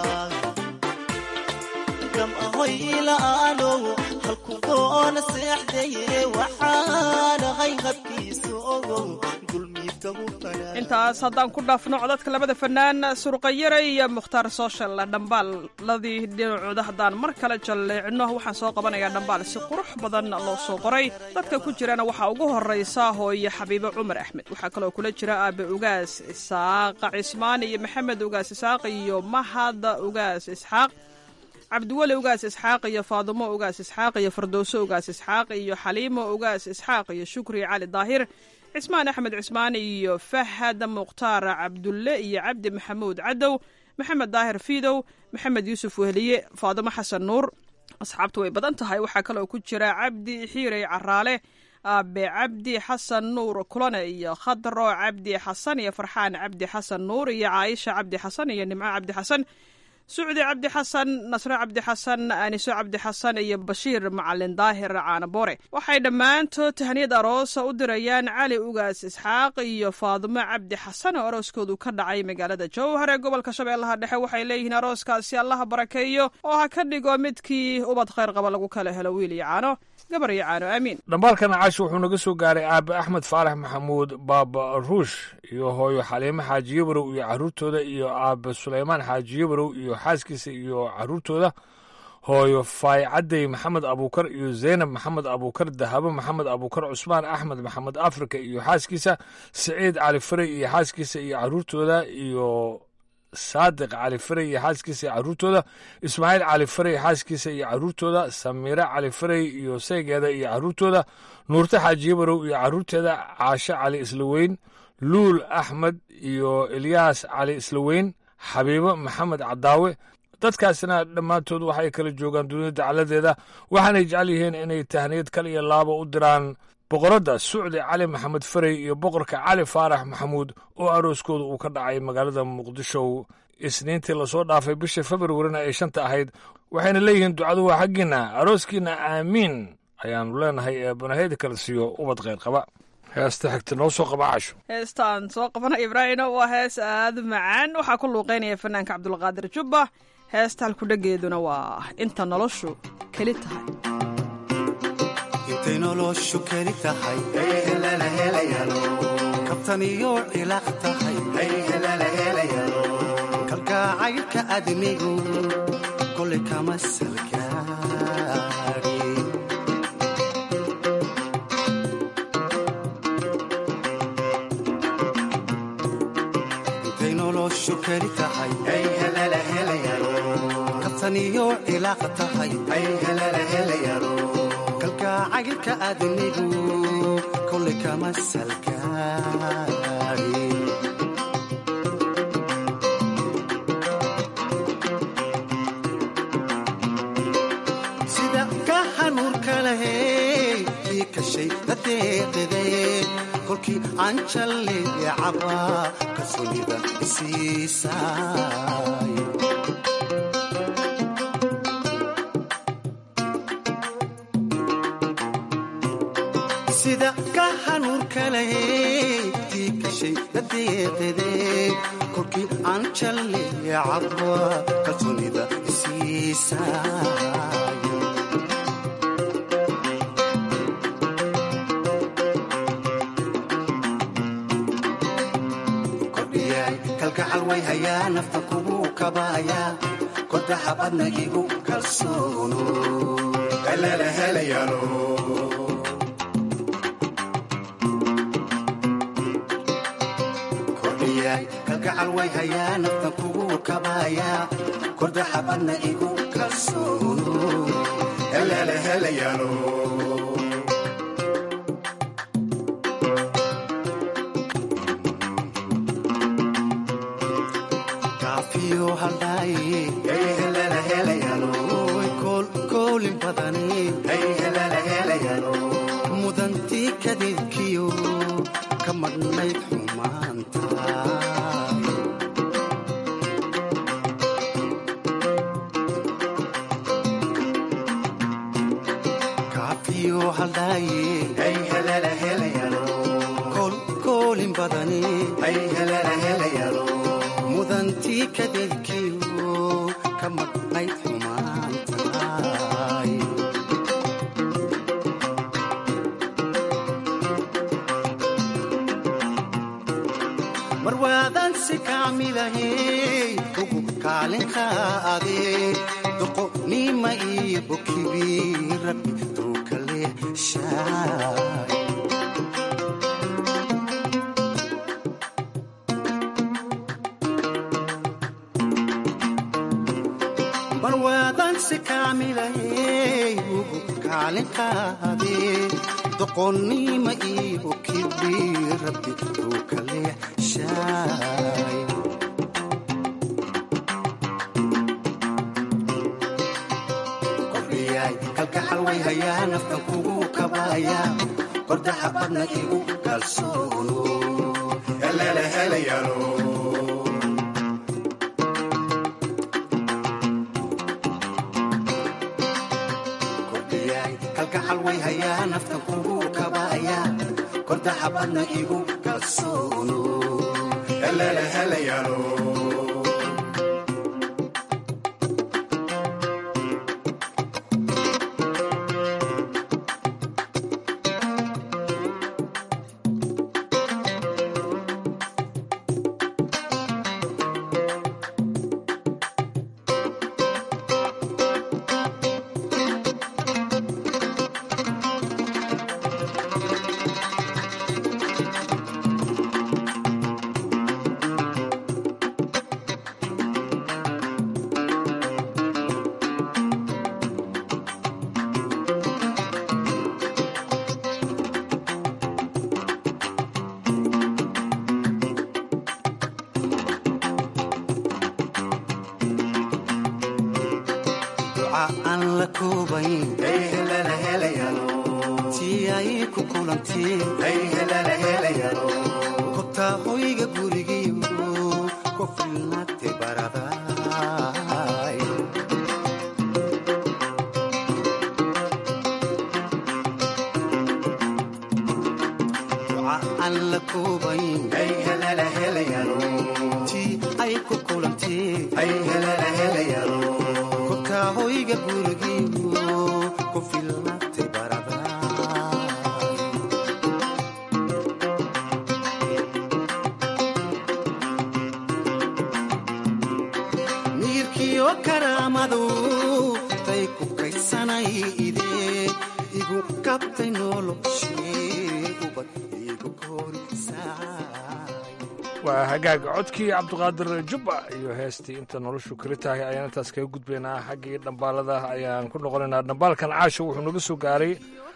gam ahoy ila'aanow halku doona seexdaye waxaanahay habkiisa ogow dulmiidka hufanaa intaas haddaan ku dhaafno codadka labada fanaan surqayare iyo mukhtaar social dhambaaladii dhinacooda haddaan mar kale jalleecno waxaan soo qabanayaa dhambaal si qurux badan loo soo qoray dadka ku jirana waxaa ugu horeysa hooye xabiibo cumar axmed waxaa kaloo kula jira aabe ugaas isaaqa cismaan iyo maxamed ugaas isxaaq iyo mahad ugaas isxaaq cabdiweli ugaas isxaaq iyo faadumo ugaas isxaaq iyo fardowso ugaas isxaaq iyo xaliimo ugaas isxaaq iyo shukri cali daahir cismaan axmed cismaan iyo fahad mukhtaar cabdulle iyo cabdi maxamuud cadow maxamed daahir fiidow maxamed yuusuf wehliye faadumo xasan nuur asxaabtu way badan tahay waxaa kaloo ku jira cabdi xiirey caraale aabe cabdi xasan nuur kulane iyo khadro cabdi xasan iyo farxaan cabdi xasan nuur iyo caaisha cabdi xasan iyo nimco cabdi xasan sucdi cabdi xasan nasre cabdi xasan aniso cabdi xasan iyo bashiir macalin daahir caanaboore waxay dhammaantood tahniyad aroosa u dirayaan cali ugaas isxaaq iyo faadumo cabdi xasan oo arooskoodu ka dhacay magaalada jowhar ee gobolka shabeellaha dhexe waxay leeyihiin arooskaasi allaha barakeeyo oo ha ka dhigo midkii ubad khayr qaba lagu kala helo wiil iyo caano gabar iyo caano aamiin dhambaalkana caashi wuxuu naga soo gaaray aabe axmed faarax maxamuud baaba ruush iyo hooyo xaliimo xaaji yabarow iyo caruurtooda iyo aabe sulaymaan xaaji yabarow iyo xaaskiisa iyo caruurtooda hooyo faaycadey maxamed abuukar iyo zaynab maxamed abuukar dahabo maxamed abuukar cusmaan axmed maxamed afrika iyo xaaskiisa siciid cali faray iyo xaaskiisa iyo caruurtooda iyo saadiq cali faray iyo xaaskiisa iyo caruurtooda ismaaciil cali faray xaaskiisa iyo caruurtooda samiire cali faray iyo saygeeda iyo caruurtooda nuurte xaaji yabarow iyo caruurteeda caashe cali islaweyn luul axmed iyo ilyaas cali islaweyn xabiibo maxamed cadaawe dadkaasina dhammaantood waxay kala joogaan dunida dacaladeeda waxaanay jecel yihiin inay tahniyad kal iyo laabo u diraan boqoradda sucdi cali maxamed faray iyo boqorka cali faarax maxamuud oo arooskooda uu ka dhacay magaalada muqdisho isniintii lasoo dhaafay bisha februarina ay shanta ahayd waxayna leeyihiin ducadu waa xaggiinna arooskiinna aamiin ayaannu leenahay ee banaheyda kala siiyo ubad kheyr qaba heesta xigta noo soo qaba casho heestaan soo qabana ibraahino waa hees aada u macaan waxaa ku luuqeynaya fanaanka cabdulqaadir jubba heesta halkudhageeduna waa inta noloshu keli tahay intay noloshu keli tahay kabtan iyo cilaaq tahay kalgacaylka admigu kolay kama salgaari intay noloshu keli tahay kabtan iyo cilaaq tahay kalgacaylka admigu kolay kama salgaari sida ka hanuurka lahey ii kashay dadeeqide kolkii aan jalleecaba kalsoonida isiisay sida ka hanuurka lahey tii kashay dadeeqide kolkii aan jalleecaba kalsoonida isiisay kalgacal way hayaa nafta kugu kabaaya kordaxabadna igu kalsoono kordhiyaay kalgacal way hayaa nafta kugu kabaaya kordaxabadna igu kalsoono kaafiyo haldhaaye koolin badani mudantii kadibkiyo ka madhnayd xumaanta kaafiyo haldhaaye koolin badani mudantii kadibkiyo ka madhnayd xumaantaay mar waadan si kaamilahey ugu kaalinkaade doqonima iyo bokibi rabbi duukale shaay marwaadan si kaamilahey ugu kaalinkaade doqonnima iyo kibi rabbi uu kale shaay kordhiyaay kalgacal way hayaa naftan kugu kabaaya kordaxa badna igu kalsoono kalgacal way hayaa naftan kugu kabaaya kordaxa badna igu kalsoono aan la koobayn tii ay ku kulantiin kobtaa hoyga gurigiyo ku filnaatay baraday duca aan la koobayn tii ay ku kulantiin kobtaa hoyga gurigiyo ku filnaatay baraday miirkiyo karaamadu tay ku kaydsanay idee igu kabtay noloshee ubad igu waa hagaaga codkii cabdiqaadir jubba iyo heestii inta noloshu kali tahay ayaan intaas kaga gudbaynaa xaggii dhambaalada ayaan ku noqonaynaa dhambaalkan caasha wuxuu naga soo gaaray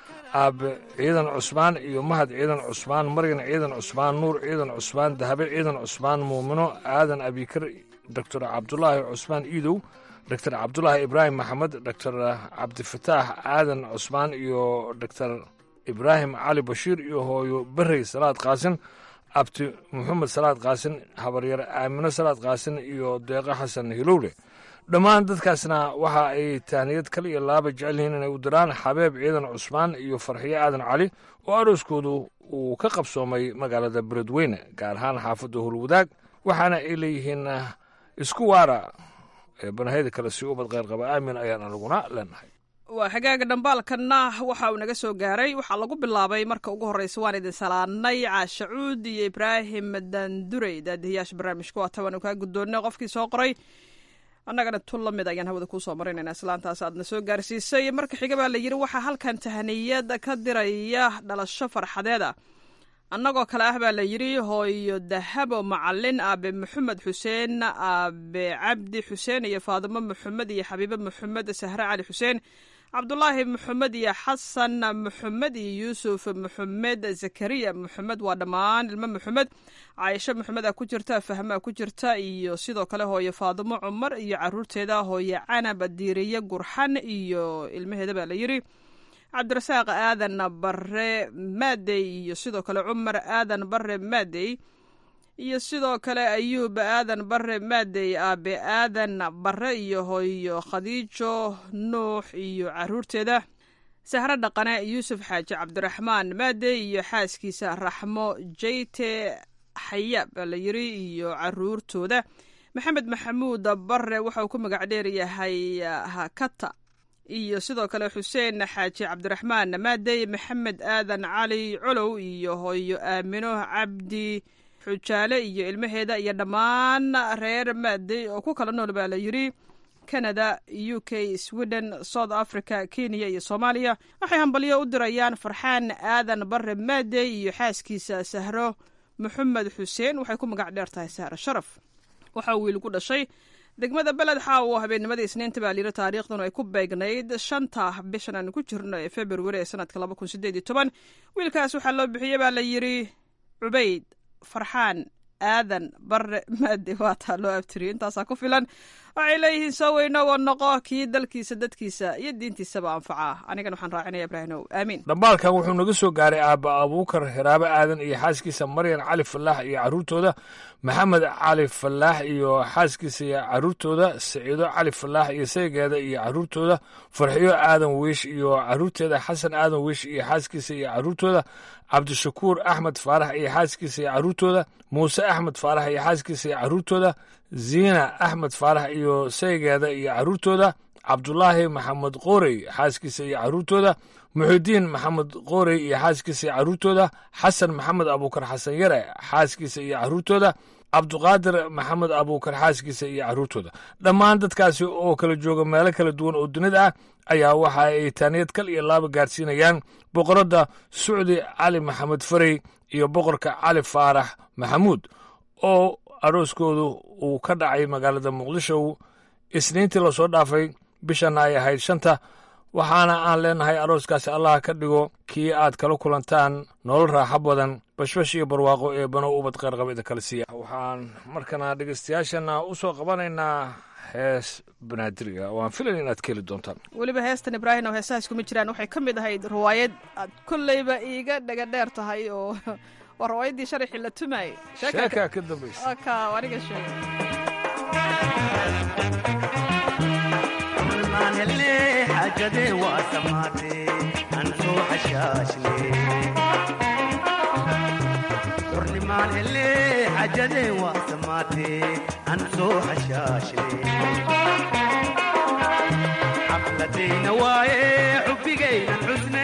aabe ciidan cusmaan iyo mahad ciidan cusmaan maryan ciidan cusmaan nuur ciidan cusmaan dahabe ciidan cusmaan muumino aadan abikar doctor cabdulaahi cusmaan iidow doctor cabdulaahi ibraahim maxamed doctor cabdifataax aadan cusmaan iyo doctor ibraahim cali bashiir iyo hooyo berey salaad qaasin abti maxamed salaad qaasin habaryar aamino salaad qaasin iyo deeqo xasan hilowle dhammaan dadkaasna waxa ay tahniyad kal iyo laaba jecel yihiin inay u diraan xabeeb ciidan cusmaan iyo farxiyo aadan cali oo arooskoodu uu ka qabsoomay magaalada beledweyne gaar ahaan xaafadda howlwadaag waxaana ay leeyihiin isku waara ee banahayda kale si ubad kheyr qaba aamin ayaan anaguna leenahay waa xagaaga dhambaalkanna waxa uu naga soo gaaray waxaa lagu bilaabay marka ugu horreysa waan idin salaanay caasha cuud iyo ibraahim dandurey daadihiyaasha barnaamijka waa taban kaa guddoonnay qofkii soo qoray annagana tun la mid ayaan hawada kuusoo marinaynaa islaantaas aadna soo gaarsiisay marka xiga baa la yidhi waxaa halkan tahaniyad ka diraya dhalasho farxadeeda annagoo kale ah baa la yidhi hooyo dahabo macalin aabe maxamed xuseen aabe cabdi xuseen iyo faadimo maxamed iyo xabiibe maxamed sahre cali xuseen cabdulaahi maxamed iyo xasan maxamed iyo yuusuf maxamed zakariya maxamed waa dhammaan ilmo maxamed caaisho maxamed a ku jirta fahmaa ku jirta iyo sidoo kale hooyo faadimo cumar iyo caruurteeda hooyo canab diiriye gurxan iyo ilmaheeda baa la yidhi cabdirasaaq aadan bare maadey iyo sidoo kale cumar aadan bare maadey iyo sidoo kale ayuub aadan bare maadey aabe aadan bare iyo hooyo khadiijo nuux iyo caruurteeda sahro dhaqane yuusuf xaaji cabdiraxmaan maadey iyo xaaskiisa raxmo jeyte xayaab baa la yiri iyo caruurtooda maxamed maxamuud bare waxa uu ku magac dheeryahay hakata iyo sidoo kale xuseen xaaji cabdiraxmaan maadey maxamed aadan cali colow iyo hooyo aamino cabdi xujaale iyo ilmaheeda iyo dhammaan reer maadey oo ku kala nool baa la yidhi canada u k sweden south africa kenya iyo soomaaliya waxay hambalyo u dirayaan farxaan aadan bare maadey iyo xaaskiisa sahro maxamed xuseen waxay ku magac dheer tahay sahro sharaf waxaa wiil ku dhashay degmada beled xaawo habeennimadii isniinta baa layidhi taariikhdanu ay ku beegnayd shanta bishan aanu ku jirno ee februari ee sanadka laba kun sideed iyo toban wiilkaas waxaa loo bixiyey baa la yidhi cubayd farxaan aadan bare maade waataa loo abtiriyay intaasaa ku filan waxay leeyihiin soo weyno wa noqo kii dalkiisa dadkiisa iyo diintiisaba anfacaa anigana waxaan raacinaya ibraahimow aamiin dhambaalkan wuxuu naga soo gaaray aabba abuukar hiraabo aadan iyo xaaskiisa maryan cali falaax iyo caruurtooda maxamed cali falaax iyo xaaskiisa iyo caruurtooda saciido cali falaax iyo saygeeda iyo caruurtooda farxiyo aadan wiish iyo caruurteeda xasan aadan wiish iyo xaaskiisa iyo caruurtooda cabdishakuur axmed faarax iyo xaaskiisa iyo caruurtooda muuse axmed faarax iyo xaaskiisa iyo caruurtooda ziina axmed faarax iyo saygeeda iyo caruurtooda cabdulaahi maxamed qoorey xaaskiisa iyo caruurtooda muxidiin maxamed qoorey iyo xaaskiisa iyo caruurtooda xasan maxamed abuukar xasan yare xaaskiisa iyo caruurtooda cabduqaadir maxamed abuukar xaaskiisa iyo caruurtooda dhammaan dadkaasi oo kala jooga meelo kala duwan oo dunida ah ayaa waxa ay taaniyad kal iyo laaba gaarsiinayaan boqoradda sucdi cali maxamed farey iyo boqorka cali faarax maxamuud oo arooskoodu uu ka dhacay magaalada muqdisho isniintii lasoo dhaafay bishanna ay ahayd shanta waxaana aan leenahay arooskaasi allaha ka dhigo kii aad kala kulantaan nolol raaxo badan bashbash iyo barwaaqo ee bano ubad qeyrqaba idin kala siiya waxaan markana dhegeystayaashana u soo qabanaynaa hees banaadiriga waan filayn inaad ka heli doontaan weliba heestan ibraahim oo heesahaas kuma jiraan waxay ka mid ahayd riwaayad aad kolleyba iiga dhaga dheer tahay oo waa riwaayaddii sharaxii la tumayay sheekaa ka dambaysa ka aniga sheegay maanhelle xaajadee waa samaatee aan soo xashaashne xurnimaan hele xaajadee waa samaatee aan soo xashaashne xafladayna waaye xubbigaynan xusne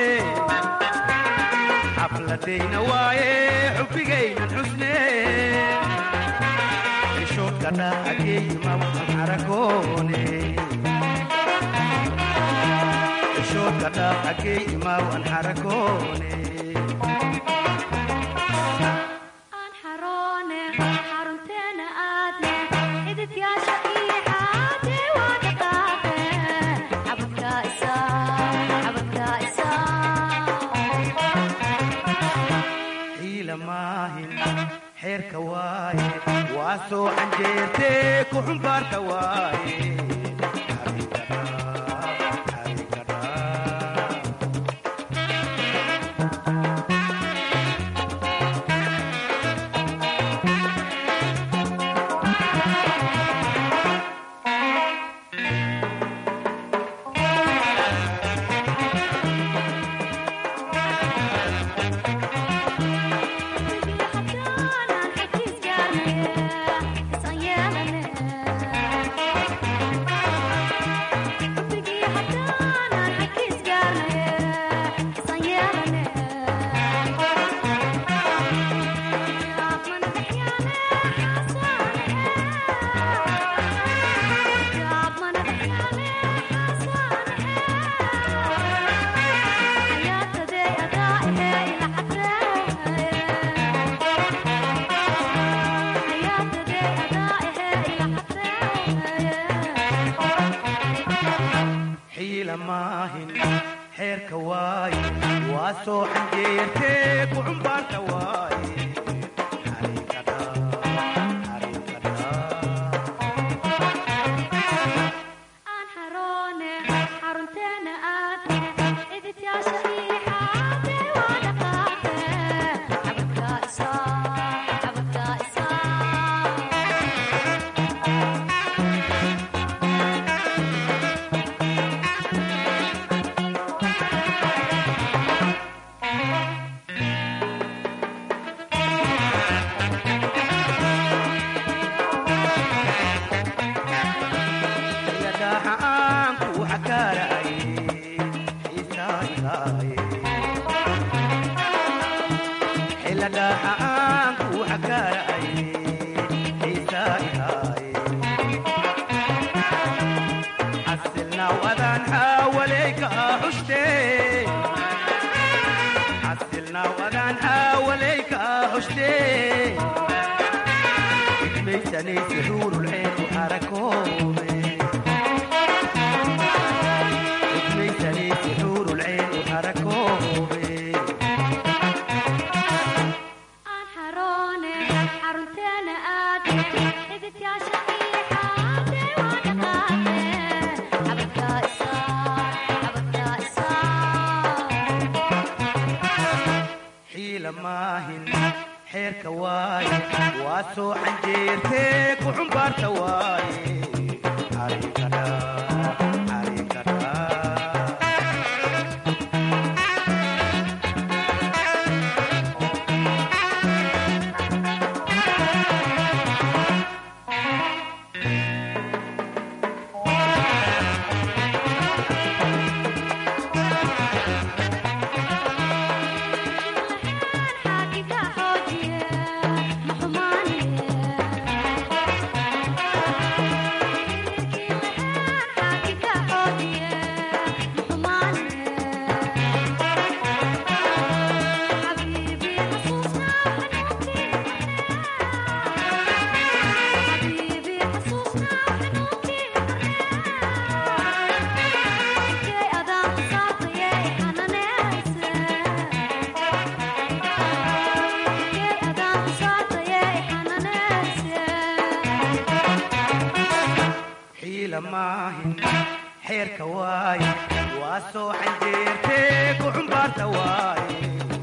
xafladayna waaye xubbigaynan xusne xishoodka dhaxageeyima waxan xaragoone xishoodka dhaxageeyima waan xaragoone xiila maahin xeerka waaye waa soo canjeertee ku xumbaarta waaye xiila maahin xeerka waaye waa soo canjeertee ku xumbaarta waaye yadaaxa aan ku xakaaraay xiisaa ihaaye xiladaaxa aan ku xakaaraay xiisaa ihaaye xasilnaaw adaan xaawaleyka xushte xasilnaaw adaan xaawaleyka xushte idmaysanaysi xuurulceen u xarakoobe idmaysanaysi xuurulceen u xarakoobe xiila maahin xeerka waaye waa soo canjeertee ku xumbaarta waaye xariikadha xariikadha maahin xeerka waaye waa soo xanjeertee ku xumbaarta waaye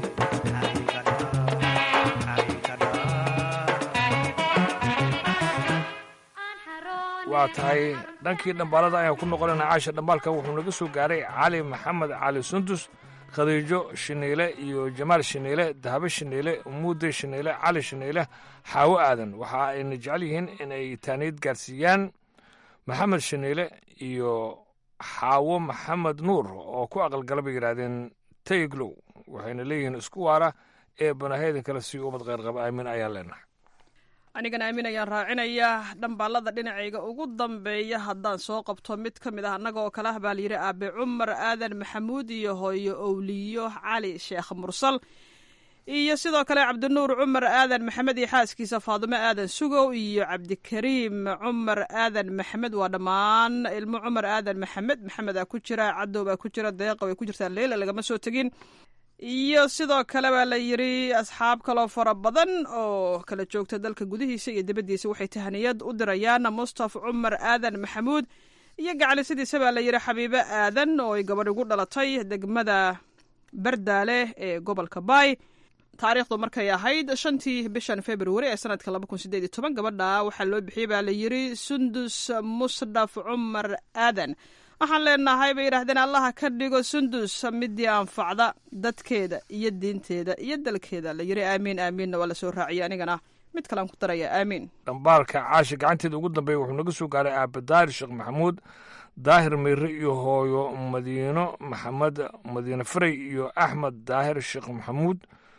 waa tahay dhankii dhambaalada ayaan ku noqonayna caasha dhambaalka wuxuu naga soo gaaray cali maxamed cali sundus khadiijo shiniile iyo jamaal shiniile dahabo shiniile muude shiniile cali shiniile xaawo aadan waxa ayna jecel yihiin inay taaniid gaarsiiyaan maxamed shiniile iyo xaawo maxamed nuur oo ku aqalgala bay yidhaahdeen tayglow waxayna leeyihiin isku waara ee banahaydan kale si ubad kheyrqaba aamin ayaan leenahay anigana aamin ayaan raacinayaa dhambaalada dhinacayga ugu dambeeya haddaan soo qabto mid ka mid ah annaga oo kale ah baa layidhi aabe cumar aadan maxamuud iyo hooyo owliyo cali sheekh mursal iyo sidoo kale cabdinuur cumar aadan maxamed iyo xaaskiisa faadumo aadan sugow iyo cabdikariim cumar aadan maxamed waa dhammaan ilmo cumar aadan maxamed maxamedaa ku jira cadow baa ku jira deeqa way ku jirtaa leyla lagama soo tegin iyo sidoo kale baa la yidhi asxaab kaloo fara badan oo kala joogta dalka gudihiisa iyo dibaddiisa waxay tahaniyad u dirayaan mustaf cumar aadan maxamuud iyo gacalisidiisa baa la yidhi xabiibo aadan oo ay gabadh ugu dhalatay degmada bardaale ee gobolka baay taariikhdu markay ahayd shantii bishan februari ee sanadka laba kun sideed iyo toban gabadha waxaa loo bixiyey baa la yidhi sundus musdhaf cumar aadan waxaan leenahay bay yidhahdeen allaha ka dhigo sundus midii anfacda dadkeeda iyo diinteeda iyo dalkeeda la yidhi aamiin aamiinna waa lasoo raaciyay anigana mid kalean ku daraya aamiin dhambaalka caashi gacanteeda ugu dambeeya wuxuu naga soo gaaray aabadaahir sheekh maxamuud daahir meyre iyo hooyo madiino maxamed madiine faray iyo axmed daahir sheekh maxamuud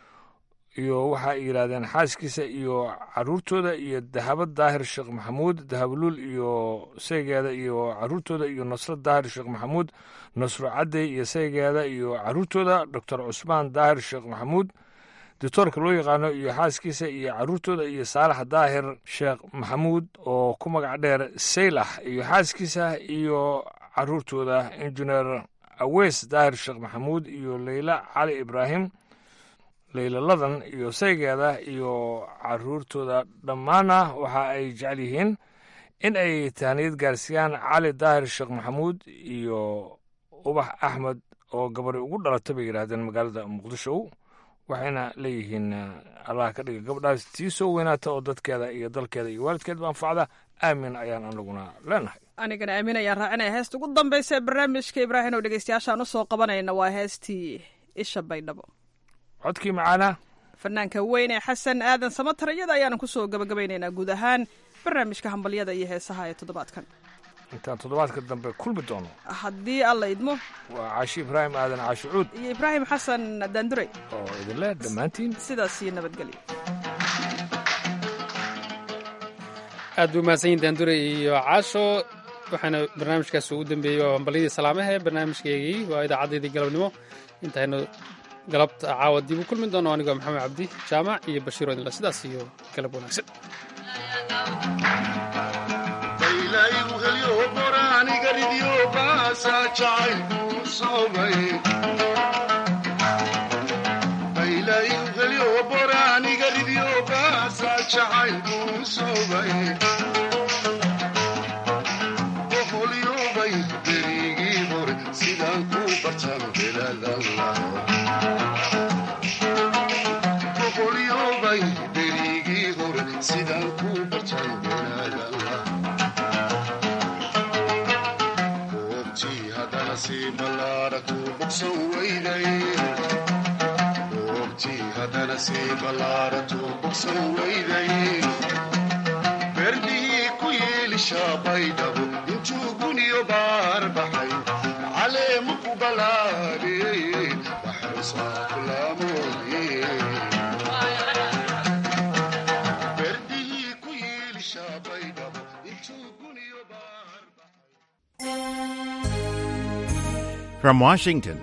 iyo waxa ay yidhaahdeen xaaskiisa iyo caruurtooda iyo dahabo daahir sheekh maxamuud dahabluul iyo saygeeda iyo caruurtooda iyo nasro daahir sheekh maxamuud nasro cadey iyo saygeeda iyo caruurtooda doctor cusmaan daahir sheekh maxamuud doctoorka loo yaqaano iyo xaaskiisa iyo caruurtooda iyo saalax daahir sheekh maxamuud oo ku magac dheer saylax iyo xaaskiisa iyo caruurtooda injineer aweys daahir sheekh maxamuud iyo leyla cali ibraahim leylaladan iyo saygeeda iyo caruurtooda dhammaana waxa ay jecel yihiin in ay tahniyad gaarsiiyaan cali daahir sheekh maxamuud iyo ubax axmed oo gabadhi ugu dhalata bay yidhaahdeen magaalada muqdisho waxayna leeyihiin allah ka dhiga gabadhaas tii soo weynaata oo dadkeeda iyo dalkeeda iyo waalidkeedba anfacda aamin ayaan anaguna leenahay anigana aamin ayaan raacinaya heesta ugu dambaysa ee barnaamijka ibraahim oo dhegeystayaashaan u soo qabanayna waa heestii isha baydhabo codkii macaanaa fanaanka weyn ee xasan aadan samatar iyada ayaanu kusoo gabagabaynaynaa guud ahaan barnaamijka hambalyada iyo heesaha ee toddobaadkan intaan toddobaadka dambe kulmi doono haddii alla idmo waa caashi ibraahim aadan caashi cuud iyo ibraahim xasan daandurey oo idinleh dhammaantiin sidaas iyo nabadgelyo aad buu mahadsanyiin daandurey iyo caasho waxaana barnaamijkaas ugu dambeeyey waa hambalyadii salaamaha ee barnaamijkeygii waa idaacadeedii galabnimo intaynu galabta caawa dib u kulmi doono anigoo maxamed cabdi jaamac iyo bashiir odinla sidaas iyo galab wanaagsan berdihii ku yeelisha baydhabo intuu guniyo baar baxay caleemu ku balaadhiyey baxrusaa kulaamoodii berdihii ku yeelisha baydhabo intuu guniyo baar From Washington,